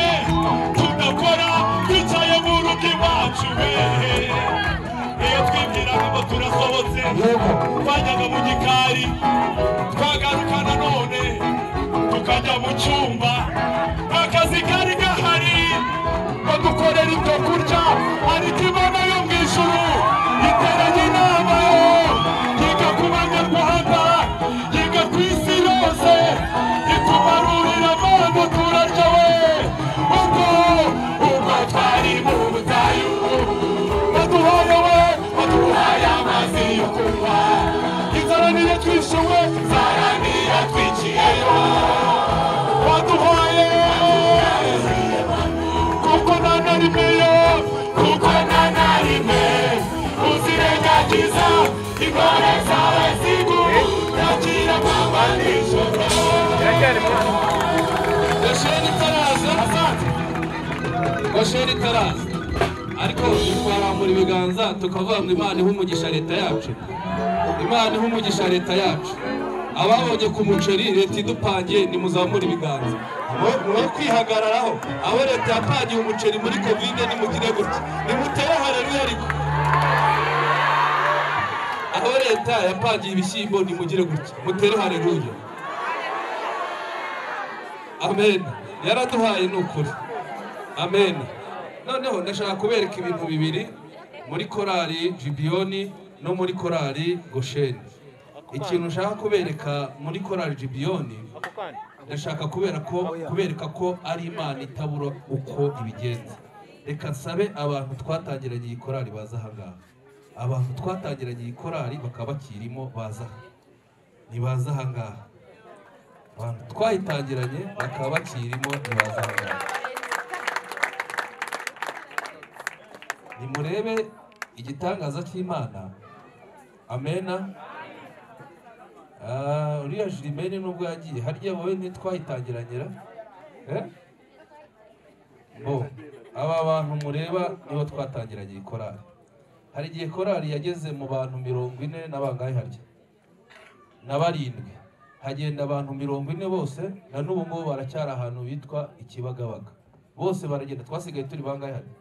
tudakora twicaye mu rugo iwacu we iyo twibwiraga ngo turasohotse twajyaga mu gikari twagaruka nanone tukajya mu cyumba akazi kari gahari badukorera ibyo kurya ariko imana yo mu ijuru iteranye inama yo yiga ku banyarwanda yiga ku isi yose itubarurira abantu turarya we ubwo ubwo twari mu butayu baduhaye we baduhaye amazi yo kunywa inzara niyo twishuwe inzara niyo twiciyeyo baduhaye kuko nta na rimwe yo kuko nta na rimwe uzirengagiza intore zawe zigutakira amanywa n'ijoro biracyari mu gosheri itaraza gosheri itaraza ariko twarambura ibiganza tukavuga ngo imana ihe umugisha leta yacu imana ihe umugisha leta yacu ababonye ku muceri leta idupangiye nimuzamure ibiganza Mwe- mwe kwihagararaho abo leta yapangiye umuceri muri kovide nimugire gutya nimutere hareruya ariko aho leta yapangiye ibishyimbo nimugire gutya mutere hareruya amen yaraduhaye ni ukuri amen noneho ndashaka kubereka ibintu bibiri muri korali jibiyoni no muri korali gosheni ikintu nshaka kubereka muri korali jibiyoni ndashaka kubera ko kubereka ko ari imana itabura uko ibigenza reka nsabe abantu twatangiranye iyi korali baza ahangaha abantu twatangiranye iyi korali bakaba bakirimo baza aha. nibaza ahangaha abantu twayitangiranye bakaba bakirimo ntibaza ahangaha nimurebe igitangaza cy'imana amena Ah, uriya jirimene nubwo yagiye harya wowe ntitwayitangiranira Eh? bo aba bantu mureba nibo twatangiranye iyi korali hari igihe korali yageze mu bantu mirongo ine na bangahe harya na barindwi hagenda abantu mirongo ine bose na n'ubu ngubu baracyari ahantu bitwa ikibagabaga bose baragenda twasigaye turi bangahe hano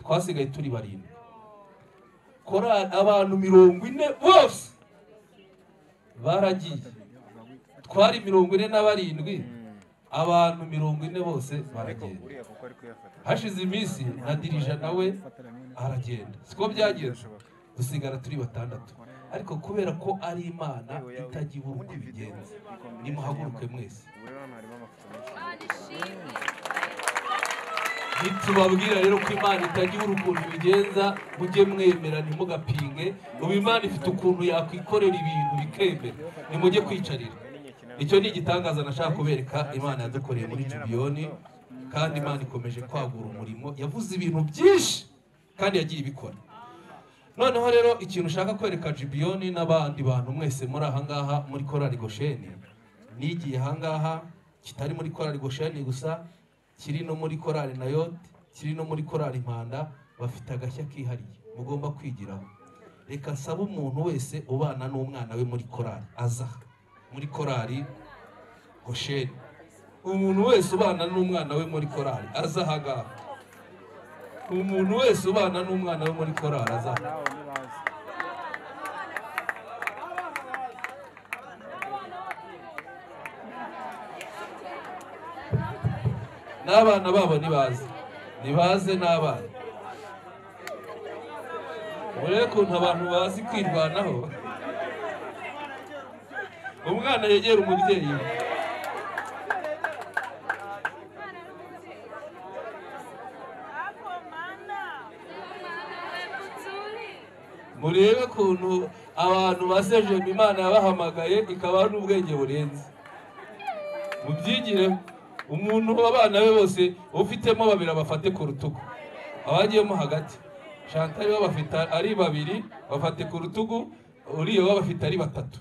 twasigaye turi barindwi korali abantu mirongo ine bose baragiye twari mirongo ine na barindwi abantu mirongo ine bose baragenda uriya kuko ari kuyafata hashize iminsi na dirija nawe aragenda siko byagenze dusigara turi batandatu ariko kubera ko ari imana itajya uko ibigenza nimuhaguruke mwese ubu rero hano harimo amafoto menshi ntitubabwira rero ko imana itagira ukuntu ibigenza mujye mwemera ntimugapinge ubu imana ifite ukuntu yakwikorera ibintu bikemera nimujye kwicarira icyo ni igitangaza nashaka kubereka imana yadukoreye muri jubiyoni kandi imana ikomeje kwagura umurimo yavuze ibintu byinshi kandi yagiye ibikora noneho rero ikintu ushaka kwereka jibiyoni n'abandi bantu mwese muri ahangaha muri korari gosheni nigiye ahangaha kitari muri korari gosheni gusa kiri no muri korari nayote kiri no muri korari impanda bafite agashya kihariye mugomba kwigiraho reka nsabe umuntu wese ubana n'umwana we muri korari aza aha, muri korari gosheni umuntu wese ubana n'umwana we muri korari aza ahangaha umuntu wese ubana n'umwana wo muri korali azana n'abana babo ntibaze ntibaze n'abana murebe ukuntu abantu bazi kwirwanaho umwana yegera umubyeyi we murebe ukuntu abantu basejema imana yabahamagaye ikabaha n'ubwenge burenze mubyigire umuntu abana be bose ufitemo babiri abafate ku rutugu abagiyemo hagati shantari we bafite ari babiri bafate ku rutugu uriya we bafite ari batatu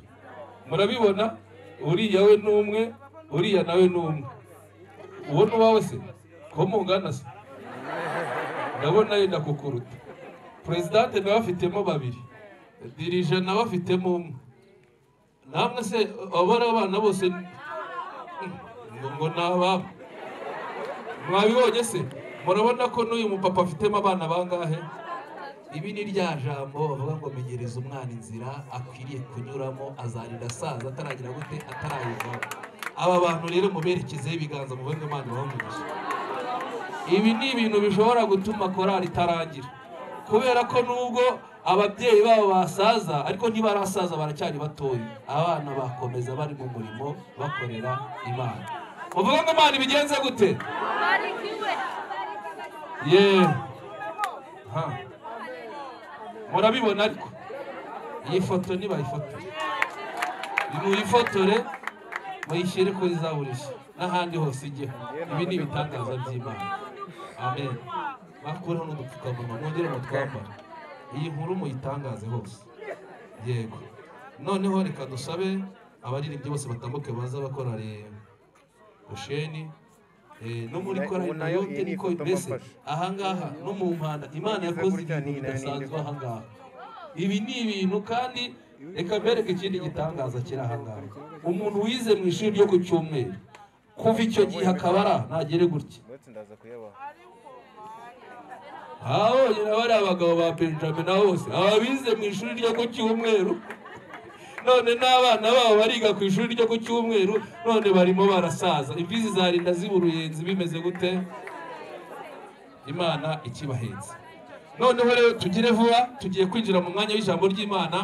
murabibona uriya we ni umwe uriya nawe ni umwe uwo ni uwawe se ko mungana se ndabona yenda kukuruta perezidante nawe afitemo babiri dirije nawe afitemo umwe namwe se abari abana bose ngo ngo ni ababo mwabibonye se murabona ko n'uyu mupapa afitemo abana bangahe ibi ni rya jambo bavuga ngo menyereza umwana inzira akwiriye kunyuramo azarinda asaza ataragira gute atarayivamo aba bantu rero muberekezeho ibiganza muve ngo imana bamugishe ibi ni ibintu bishobora gutuma korali itarangira kubera ko nubwo ababyeyi babo basaza ariko ntibarasaza baracyari batoya abana bakomeza bari mu murimo bakorera imana muvuga ngo imana ibigenze gute yewe ha. murabibona ariko iyi foto ntibayifotore muyifotore muyishyire kuri za buri shi n'ahandi hose ijyeho ibi ni ibitangaza by'imana amen bakuraho n'udupfukamunwa mwongere mutwambara iyi nkuru muyitangaze hose yego noneho reka dusabe abaririmbyi bose batambuke baza bakora busheni no muri korari na yote niko mbese ahangaha no mu mpanda imana yakoze ibintu bidasanzwe ahangaha ibi ni ibintu kandi reka mbereke ikindi gitangaza kiri ahangaha umuntu wize mu ishuri ryo ku cyumweru kuva icyo gihe akabara ntagere gutya ndetse ndaza kuyabaha ababonye na bariya abagabo ba benjamin nabo bose ababize mu ishuri ryo ku cyumweru none n'abana babo bariga ku ishuri ryo ku cyumweru none barimo barasaza imbizi zarinda ziba uruyenzi bimeze gute imana ikibahetse noneho rero tugire vuba tugiye kwinjira mu mwanya w'ijambo ry'imana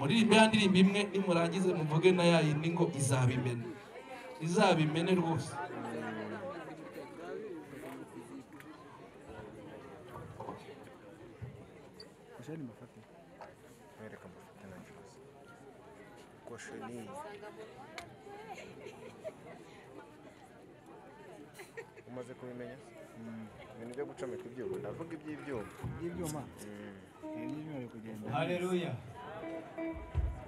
muririmbe ya ndirimbo imwe nimurangize muvuge na ya yindi ngo izabimene izabimene rwose mwereka amafoto nta kibazo gosheni umaze kubimenya ibintu byo gucomeka ibyuma ndavuga iby'ibyuma hareruya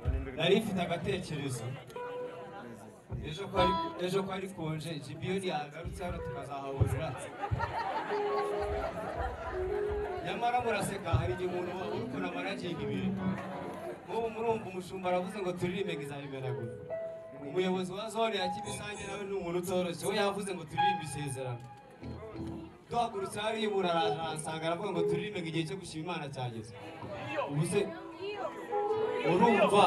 none nduri nari mfite agatekerezo ejo ko ari ejo ko ari konje jibiyoni yagarutse hano tukazahahurira nyamara muraseka hari igihe umuntu wabura ukuntu amara agiga ibintu nk'ubu murumva umushumba aravuze ngo turirimbe ngo izabimenagura umuyobozi wa zone ya kimisange nawe ni umuntu utoroshye we yavuze ngo turirimbe isezerano duhagurutse hariya umuntu araje aransanga aravuga ngo turirimbe ngo igihe cyo gushima imana cyageze ubu se urumva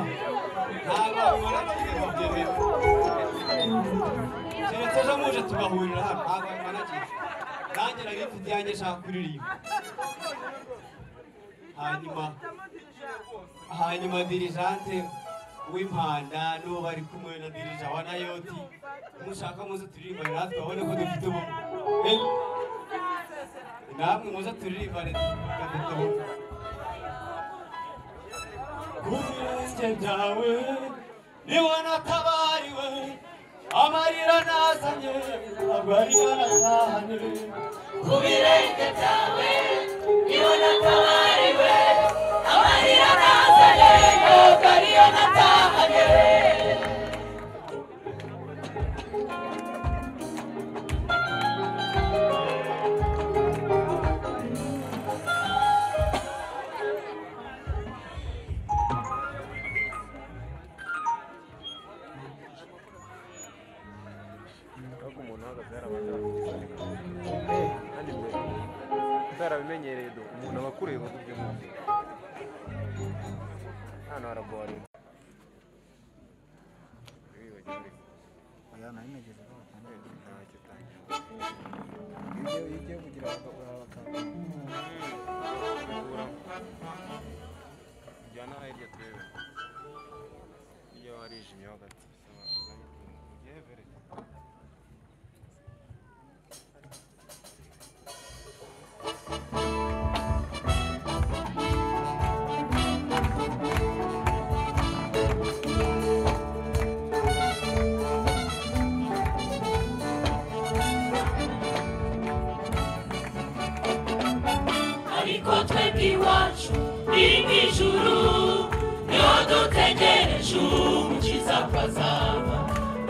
ntabwo ubona kiriho byemewe keretse ejo muje tugahurira hano ntabwo bimara gihe nanjye nari mfite iyanjye nshaka kuririmba hanyuma hanyuma dirijante w'impanda n'uwo bari kumwe na dirija wa nayoti mushaka muze turirimbane natwe babone ko dufite ubumwe Eh, namwe muze turirimbane dufite ubumwe kubirenge byawe niwe natabariwe amarira nazanye ntabwo ari yo natahanye ku birenge byawe niho natabariwe amarira nazanye ntabwo ariyo natahanye ahubwo umuntu uhagaze hari abantu bafite kandi mbere utarabimenya umuntu aba akureba ku by'umuntu hano haragora aya nari nageze aho batangira kugenda bakitangira iyo ugiye- iyo ugiye kugira bakagura bakaguramo jyana hirya turebe iyo harijimye ho gato bisaba yevere ariko twebwe iwacu iri mu ijuru niho dutegereje umukiza ko azaba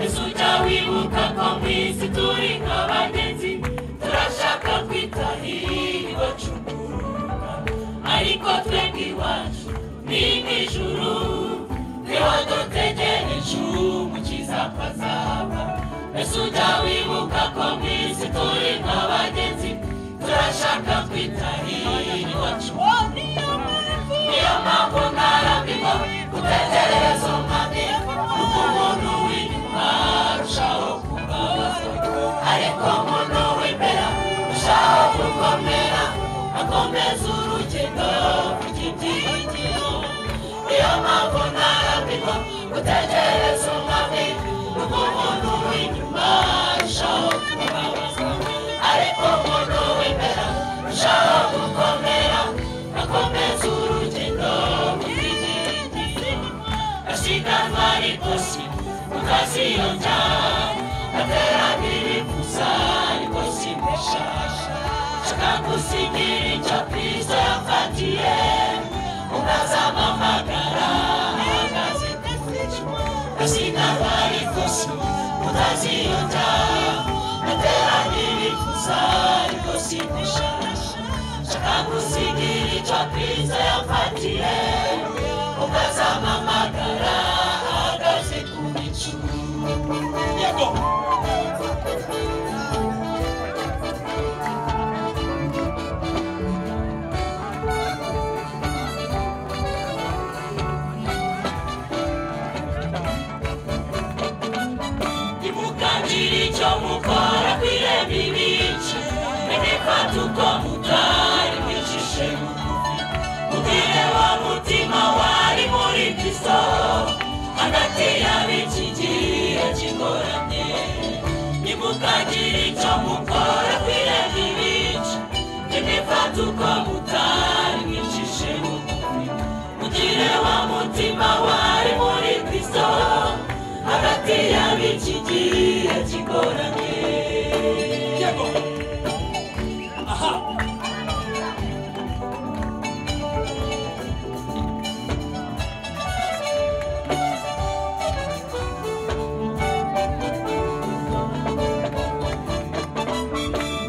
ese ujya wibuka ko mu isi turi nk'abagenzi turashaka twitahira iwacu guruka ariko twebwe iwacu ni mu ijuru niho dutegereje umukiza ko azaba ese ujya wibuka ko mu isi turi nk'abagenzi turashaka twitahira iwacu niyo mpamvu ntarambirwa gutegereza umwami nuko umuntu w'inyuma arushaho kubabaza ariko umuntu w'imbere arushaho gukomera akomeza urugendo rw'igitinyiro niyo mpamvu ntarambirwa gutegereza umwami nuko umuntu w'inyuma arushaho kubabaza ariko umuntu w'imbere arushaho gukomera akomeza urugendo ashikazwa rikosi ukaziyonja aterabira ikusa rikosi mushasha shaka gusigira icyo kristo yafatiye ukazamamagara ahagaze kuzicu ashikazwa rikosi ukaziyonja aterabira ikusa rikosi mushasha shaka gusigira icyo kristo yafatiye ukazamamagara ahagaze ku bicu yego imukandira icyo mukora ku irembo ibice n'imifata uko mutari mwicishe bugufi mubwire wa mutima wari muri kristo hagati y'ab'iki gihe kigoramye nimukandira icyo mukora ku irembo ibice n'imifata uko mutari mwicishe bugufi mugire wa mutima wari muri kristo hagati y'ab'iki gihe kigoramye yego aha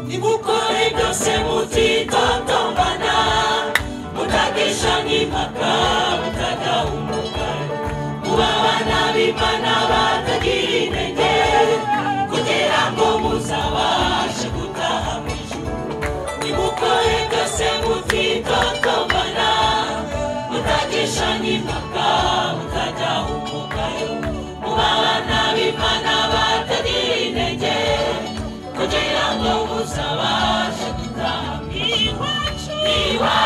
nimukore byose mutitotombana mutagisha nk'impaka mutagahumuka kuba abana b'imana batagira intege kugira ngo muzabashe gutaha mu ijuru nimukore byose mutitotombana mutagisha nk'impaka mutajahumukayo kuba abana b'imana batagira intege kugira ngo muzabashe gutaha mu ijuru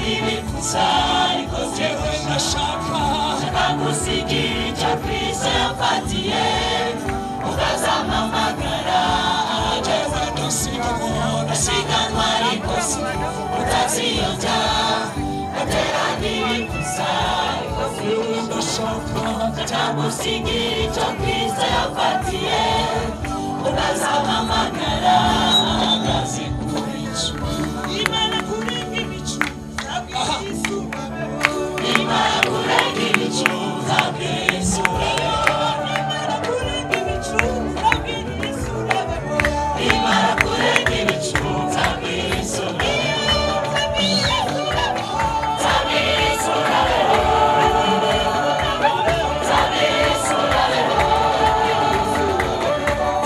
nibifuza ariko yewe ndashaka nakusigira icyo kristo yafatiye ukazampamagara yewe ndasigana asiganwa rikosi utaziyonja atera nibifuza yewe ndashaka nakusigira icyo kristo yafatiye ukazampamagara akazi kubicu imana kurenga ibicu ntabwo yisubaho imana kurenga ibicu ntabwo yisubaho imana kurenga ibicu ntabwo yisubaho imana kurenga ibicu ntabwo yisubaho ntabwo yisubaho ntabwo yisubaho ntabwo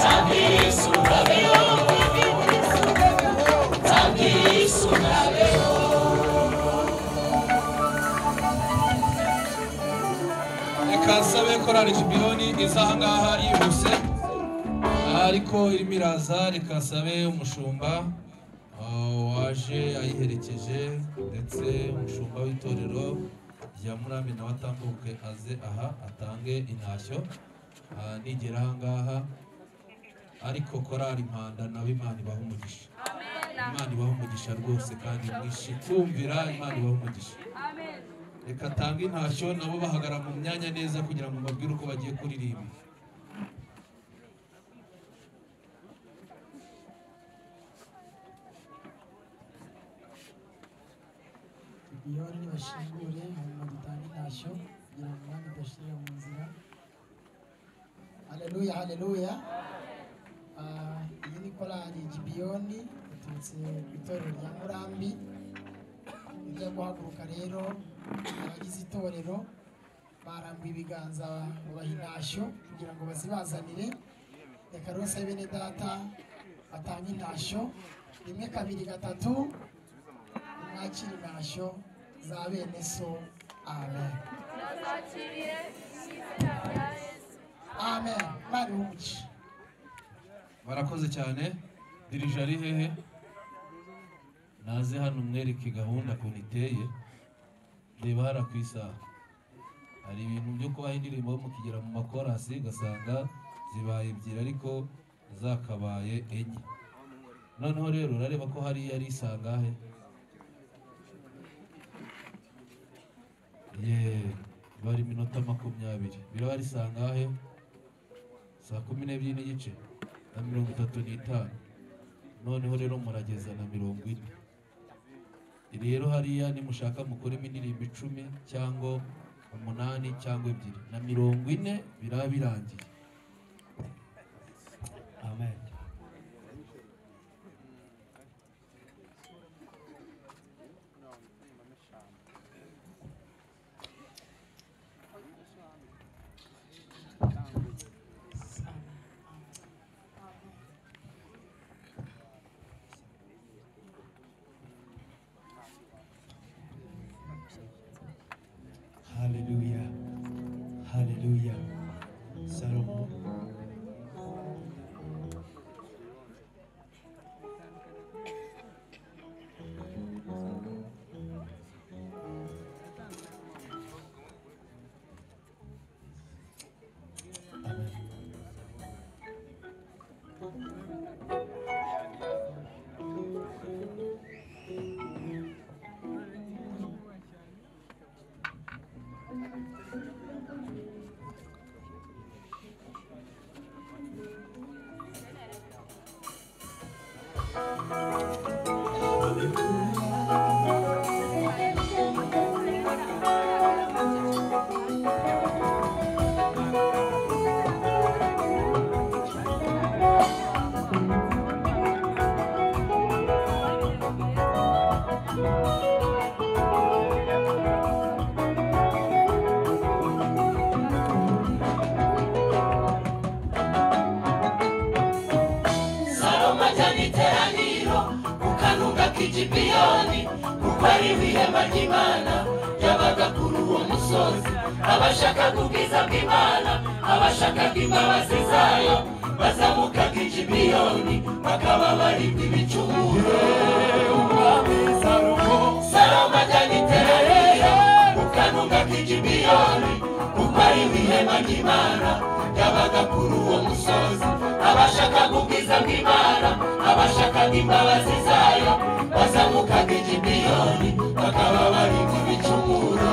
yisubaho ntabwo yisubaho reka nsabe korari jibiyoni iza ahangaha yihuse ariko irimo iraza reka nsabe umushumba ah, waje ayiherekeje ndetse umushumba w'itorero rya murambi nawe atambuke aze aha atange intashyo Ah, nigera ahangaha ariko korari impanda nawe imana ibaha umugisha imana ibaha umugisha rwose kandi mwinshi kumvira imana ibaha umugisha reka atange intashyo nabo bahagara mu myanya neza kugira ngo mbabwire uko bagiye kuririmba yoni bashingure hanyuma dutange intashyo kugira ngo umwami udashirira mu nzira haleluya haleluya Ah, iyi ni korali gibiyoni iturutse ku itorero rya murambi ijya guhaguruka rero abagize itorero barambuye ibiganza babaha intashyo kugira ngo bazibazanire reka rose bene data batange intashyo rimwe kabiri gatatu mwakire intashyo za bene so amen amen bari umuci barakoze cyane dirije ari hehe naze hano mwereke gahunda ukuntu iteye reba hara ku isaha hari ibintu byo kubaha indirimbo mukigera mu makorasi ugasanga zibaye ebyiri ariko zakabaye enye noneho rero urareba ko hariya ari isangahe yeee bari iminota makumyabiri biraba ari isangahe saa kumi n'ebyiri n'igice na mirongo itatu n'itanu noneho rero murageza na mirongo ine rero hariya nimushaka mukoremo indirimbo icumi cyangwa umunani cyangwa ebyiri na mirongo ine biraba birangiye amen Hallelujah. Hallelujah. Salomo. Salomo ajyana iteraniro ku kanunga k'igipiyoni kuko ariho ihema ry'imana ryabaga kuri uwo musozi abashakaga ubwiza bw'imana abashakaga imbabazi zayo bazamukaga igipiyoni bakaba baribwa ibicumuro salomo ajyana iteraniro guhungabanya imana yabaga kuri uwo musozi abashakaga ubwiza bw'imana abashakaga imbabazi zayo bazamukaga igibiyoni bakaba bari mu bicumuro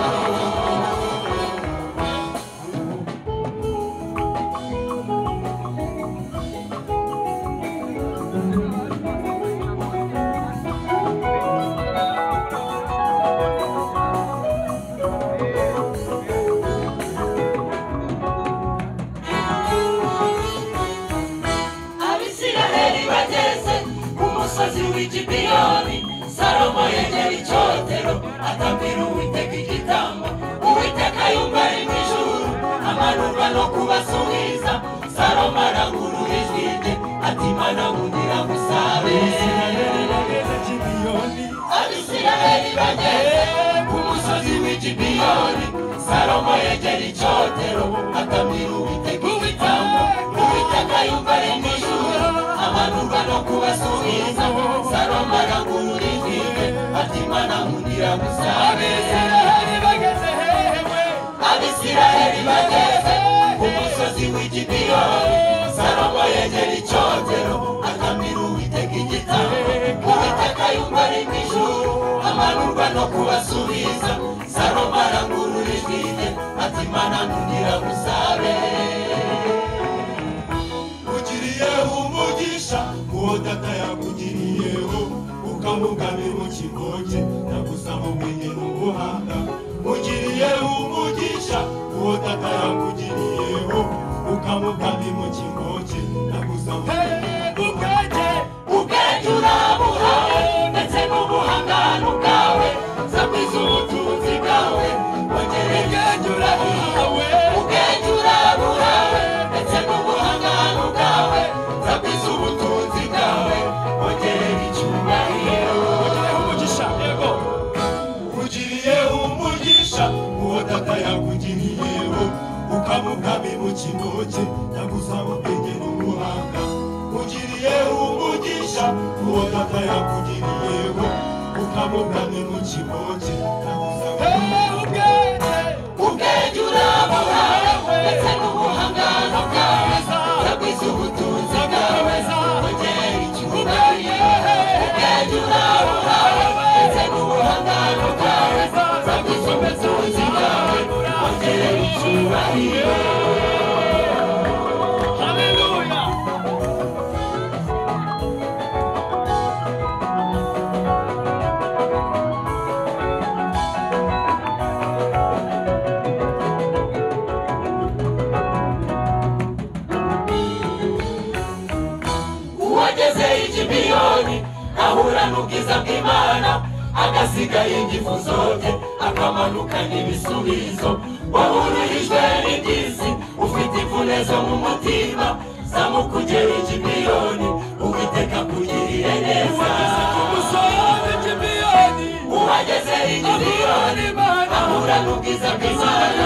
abisiraheli bageze ku musozi w'igibiyoni salomo yegera icyotero atambira uwiteka igitambo uwiteka yumva ari mu ijuru amanurwa no kubasubiza salomo arangurura ijwi rye ati mana nkungira gusabe abisiraheli bageze ku musozi w'igibiyoni salomo yegera icyotero atamira uwiteka igitambo uwiteka yumva ari mu ijuru amanurwa no kubasubiza salomo arangurura ijwi rye ati mana nkungira gusabe abisiraheli bageze ku musozi w'igibiyoni salomo yegera icyotero akamira uwiteka igitambo uwiteka yumva ari mu ijuru amanurwa no kubasubiza salomo arangurura ijwi rye ati mana nkungira gusabe ugiriyeho umugisha uwo data yakugiriyeho ukamugamira ikigo cye nagusaba ubwenge n'ubuhanga ugiriyeho umugisha uwo data yakugiriyeho ukamugamira ikigo cye nagusaba ubwenge ubwenge urabuha ndetse n'ubuhangano bwawe nzakwiza ubutunzi bwawe wongere ubwenge urabuhawe ubwenge urabuhawe ndetse n'ubuhangano bwawe nzakwiza ubutunzi bwawe wongere icyubahiro wongere umugisha yego ugiriye umugisha uwo data yakugiriyeho ukamugami mu kigo cye ndagusaba ubwenge n'ubuhanga ugiriye umugisha uwo data yakugiriyeho ukamugami mu kigo cye ndagusaba ubwenge urabuha ndetse n'ubuhangano bwawe ndagwiza ubutunzi bwawe wongere icyubahiro ubwenge urabuha ndetse n'ubuhangano bwawe ndagwiza ubutunzi bwawe wongere icyubahiro uwageze igibiyoni ahura n'ubwiza bw'imana agasigaye ingifu zote akamanukana ibisubizo wahururijwe n'iby'isi ufite imvune zo mu mutima zamukugera igibiyoni uwiteka kugirire neza uwageze igibiyoni ahura n'ubwiza bw'imana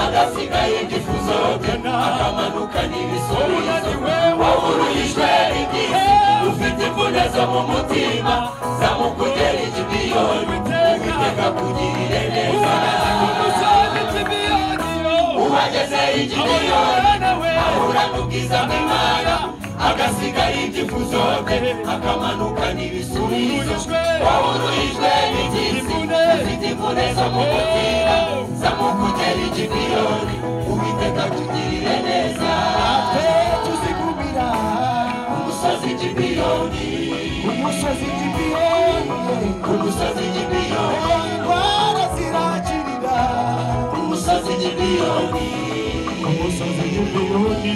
agasigaye ingifu zote akamanukana ibisubizo wahururijwe n'iby'isi ufite imvune zo mu mutima zamukugera igibiyoni uwiteka kugirire neza uwageze igibiyoni ahura n'ubwiza bw'imana agasigaye ingifu zote akamanuka n'ibisubizo wahururijwe n'iby'isi ufite imvune zo mu mutima zamukugera igibiyoni uwiteka tugirire neza tuzigumira umusozi igibiyoni umusozi gipiyoni umusozi igibiyoni indwara zirakirira umusozi igibiyoni umusozi gipiyoni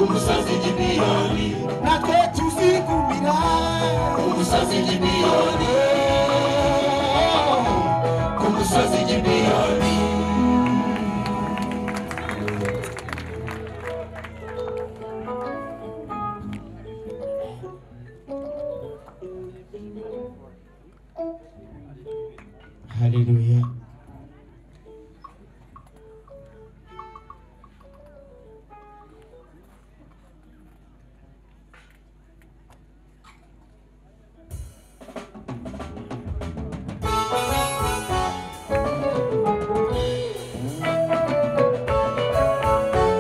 umusozi igibiyoni natwe tuzigumira umusozi igibiyoni ku musozi igibiyoni haleluya Umusozi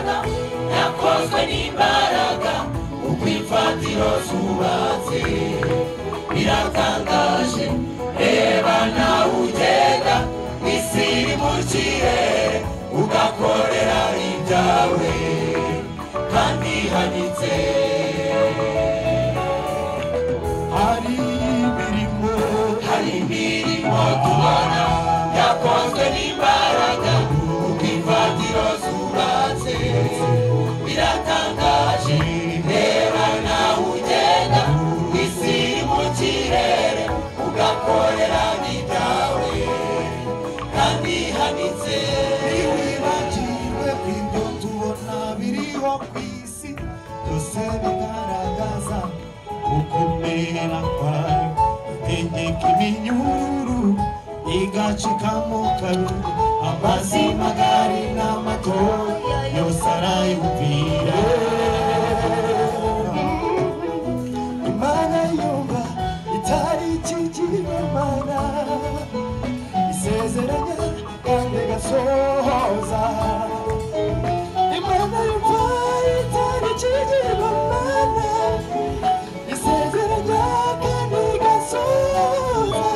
twakozwe n'imbaraga uko imfatiro zubatse biratangaje reba nawe ugenda isi iri mu kirere ugakorera ibyawe kandi ihanitse hari imirimo hari imirimo tubona yakozwe n'imbaraga uko imfatiro zubatse biratangaje reba nawe ugenda isi iri mu kirere ugakorera n'ibyawe kandi ihanitse ntiwibagirwe ko ibyo tubona biriho ku isi byose bigaragaza gukomera kwayo itegeka iminyururu igacikamo kabiri amazi magari n'amato yose arayumvira imana yumva itari ikigirimana isezeranya kandi gasohoza imana yumva itari ikigirwamana isezeranya kandi gasohoza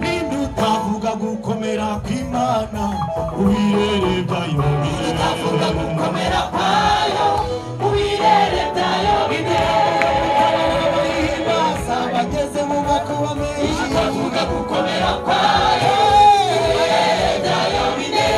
ninde utavuga gukomera kw'imana ubirere byayo ndavuga gukomera kwayo ubirere byayo bibere bahimbaza bageze mu mwaka wa menshi ndavuga gukomera kwayo ubirere byayo bibere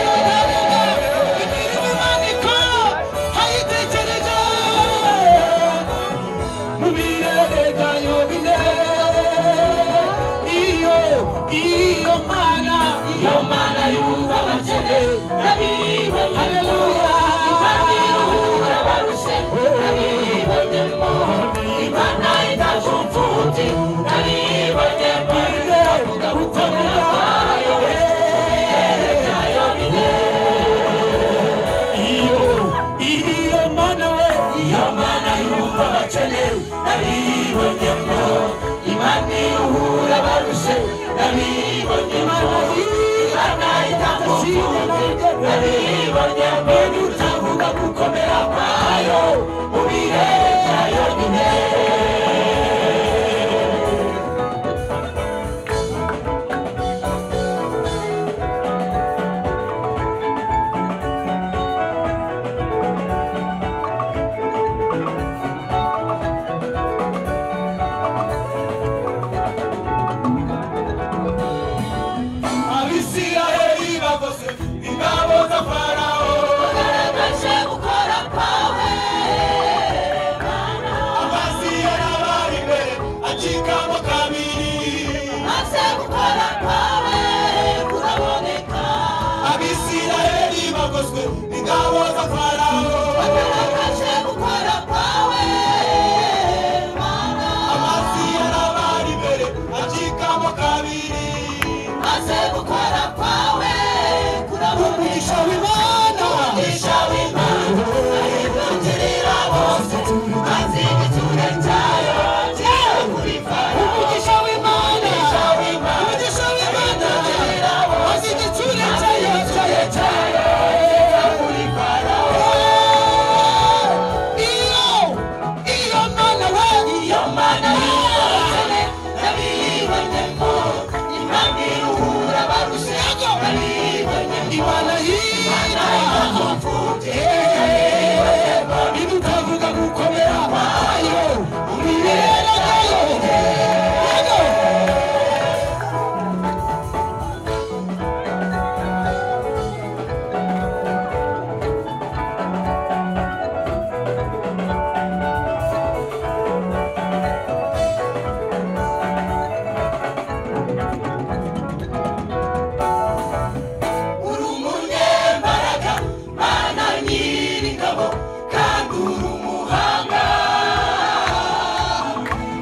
iyo mana yumva abakene nabiwe haleluya imana iruhura abarushe nabibonyemo imana idajumfuti nabibonyemo ndavuga gukomera kwayo ubirere byayo bibere iyo iyo mana we iyo mana yumva abakene nabibonyemo imana iruhura abarushe nabibonyemo imana itamufute nabibonyemo utavuga gukomera kwayo mu birere byayo nyine abisirayeli bakoze ingabo za farawo ugaragaje gukora kwawe amazi yarabari imbere acikamo kabiri maze gukora kwawe uraboneka abisirayeli bagoswe ingabo za farawo ugaragaje gukora kwawe amazi yarabari imbere acikamo kabiri maze gukora kwawe kuraboneka umugisha w'imana umugisha w'imana ahindukirira bose maze igitsure cyayo kiza kuri farawo umugisha w'imana umugisha w'imana umugisha w'imana maze igitsure cyayo igitsure cyayo kiza kuri farawo iyo iyo mana we iyo mana y'abakene n'abibonyemo imana iruhura abarushe n'abibonyemo imana y'imana idahomfuke idutavuga gukomera kwayo umibere yayo yego uri umunyembaraga mana nyir'ingabo kandi uri umuhanga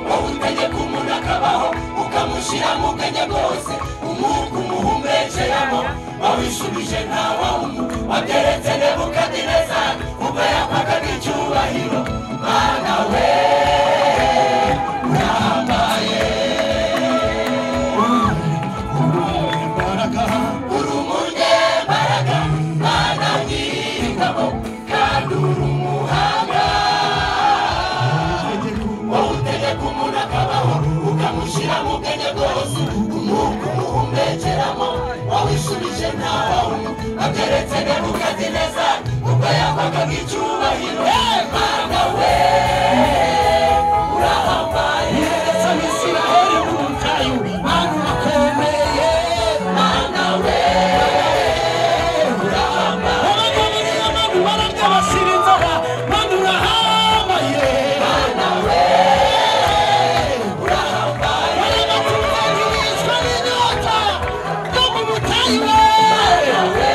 wowe utegeka umuntu akabaho ukamushyira mu kanya rwose umwuka umuhumbekeramo wawishubije ntawawumu wabyeretse nebukadineza ubwo yakwagaga icyubahiro mana we urahambaye uri umunyembaraga mana nyir'ingabo kandi uri umuhanga ubwo yagwaga nk'icyubahiro mana we urahambaye neza n'isiraheli mu butayu mana urakomeye mana we urahambaye abagabo n'abagabo bararya bashira inzara mana urahambaye mana we urahambaye abagabo bicwa n'inyota yo mu butayu mana we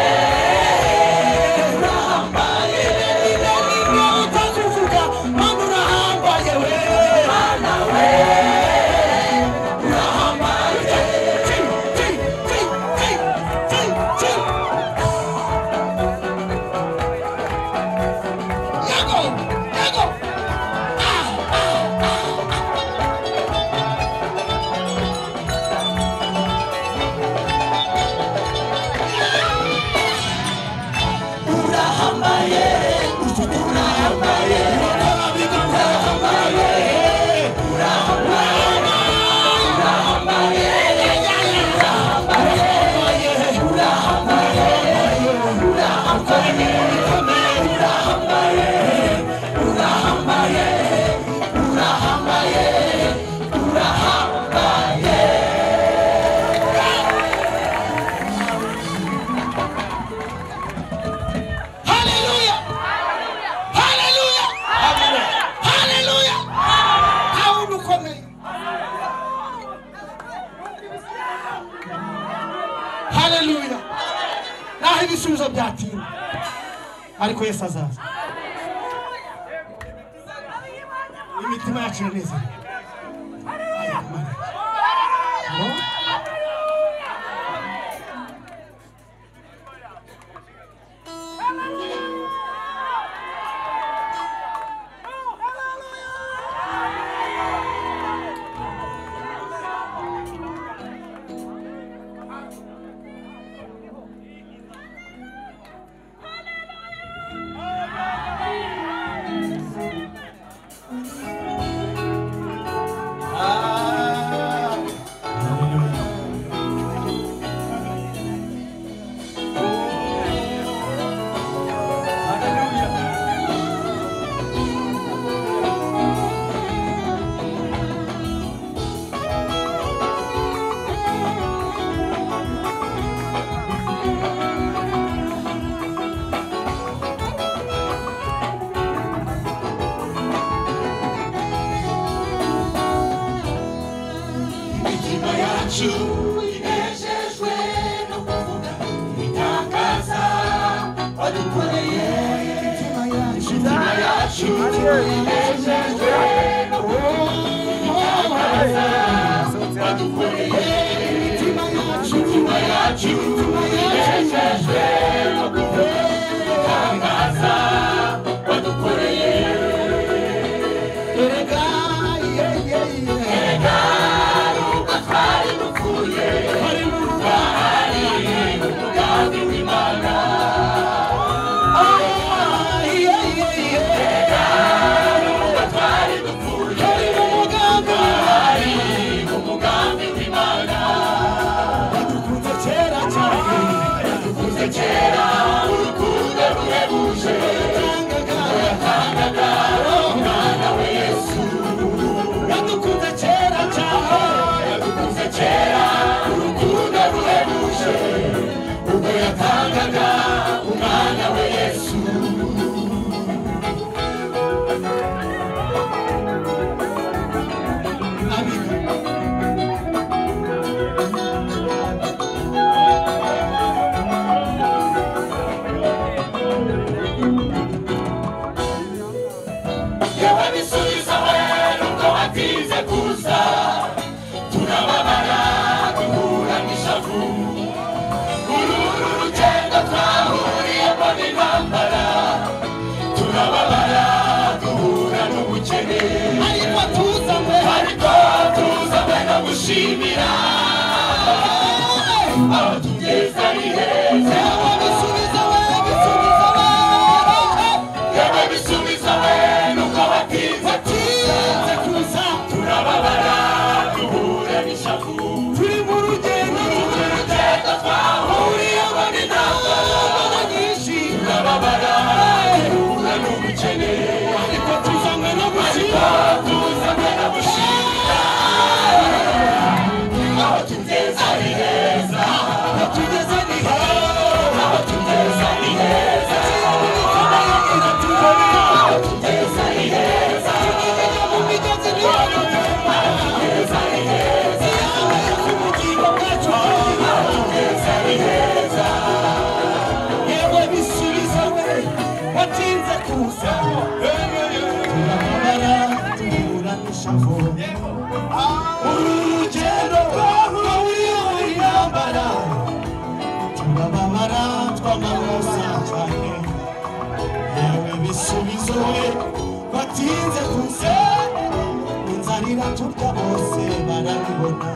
Hallelujah! Hallelujah! Hallelujah! Aho dukomeye. Hallelujah! Naho ibisubizo byatinda. Ariko Yesu azaza. Imitima yacu neza. imitima yacu inejejwe no kuvuga ibitangaza wadukoreye imitima yacu inejejwe no kuvuga ibitangaza wadukoreye imitima yacu imitima yacu inejejwe no kuvuga ibitangaza wadukoreye erega ye ye ye erega twari dupfuye hari mu rugari umugambi w'imana kera cyane yadukunze kera urukundo ruhebuje yatangaga umwana we yesu yadukunze kera cyane yadukunze kera urukundo ruhebuje ubwo yatangaga umwana we yesu yewe bisubiza we nubwo watinze kuza turababara duhura n'ishavu uru uru rugendo twahuriyemo n'intambara turababara duhura n'ubukene ariko tuzanywe ariko tuzanywe no gushimira aho tugeze ni heza yewe bisubiza we bisubiza we yewe bisubiza we nuko batinze tuza kuza turababara duhura n'ishavu turi mu rugendo turi mu rugendo twahuriyemo n'intambara nyinshi turababara amashavu urugendo twahuriyeho intambara turababara twamaroza cyane yewe bisubizo we batinze kuze inzarira turya bose barabibona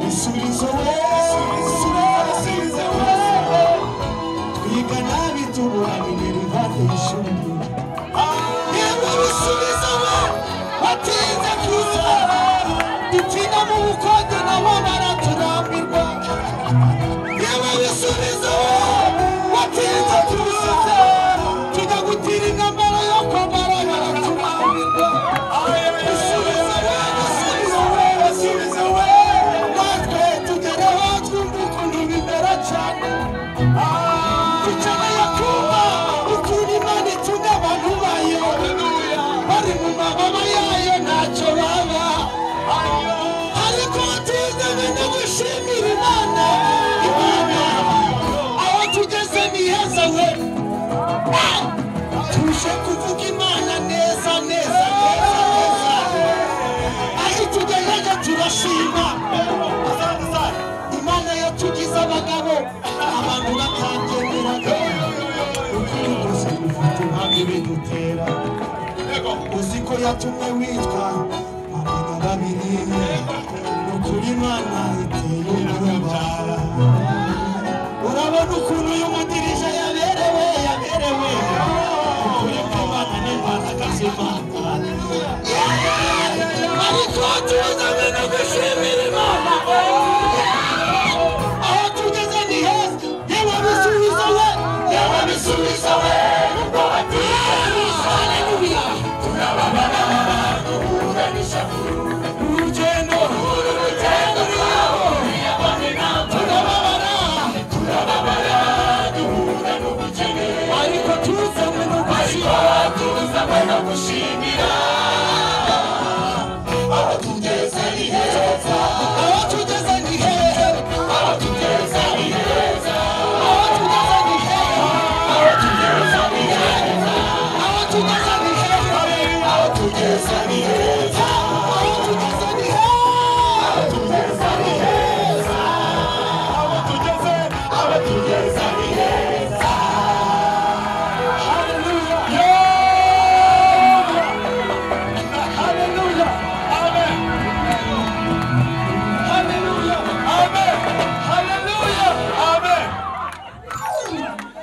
bisubizo we bisubizo we twiga nabi tuburanire rivate ishuri yewe bisubizo we batinze kuza dukina mu bukonje nabo baraturambirwa yewe bisubizo we watinze kuza tujya gutira intambara yo kwambara baraturambirwa bisubizo we bisubizo we bisubizo we natwe tugereho twumva ukuntu bimera cyane dukeneye kumva ukuntu imana itunga abantu bayo bari mu mababa yayo ntacyo baba ariko tuzanye no gushimira imana imana aho tugeze ni heza we tuje kuvuga imana neza neza neza neza aho tugejeje turashima imana yatugize abagabo abantu batabyemeraga ukuntu gusa dufite impamvu ibidutera uzi ko yatumye witwa abana babiri ukuri imana iteye urubara urabona ukuntu uyu mudirija yaberewe yaberewe ukuri kw'imana n'imana kazimana ariko tuzanywe no gushimira imana aho tugeze ni heza yewe bisubiza we yewe bisubiza we ubwo batiza haleluya urugendo urugendo rwabo turababara turababara duhura n'ubukene ariko tuzanywe no gushimira tuzanywe no gushimira aho tugeze ni heza aho tugeze ni heza aho tugeze ni heza aho tugeze ni heza aho tugeze ni heza aho tugeze ni heza aho tugeze ni heza aho tugeze ni heza aho tugeze ni heza aho tugeze aho tugeze ni heza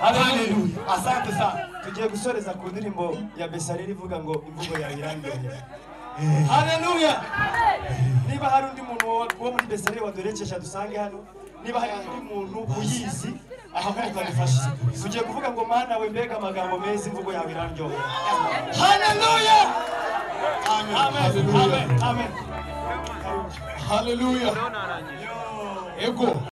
Haleluya. Asante sana. Tugiye gusoreza ku ndirimbo ya Besareli ivuga ngo imvugo yawe irandoye. Haleluya. Niba hari undi muntu wo wo muri Besareli waduherekeje dusange hano, niba hari undi muntu uyizi ahaguruka dufashe. Tugiye kuvuga ngo mana we mbega amagambo meza imvugo yawe irandoye. Haleluya. Amen. Amen. Amen. Amen. haleluya ego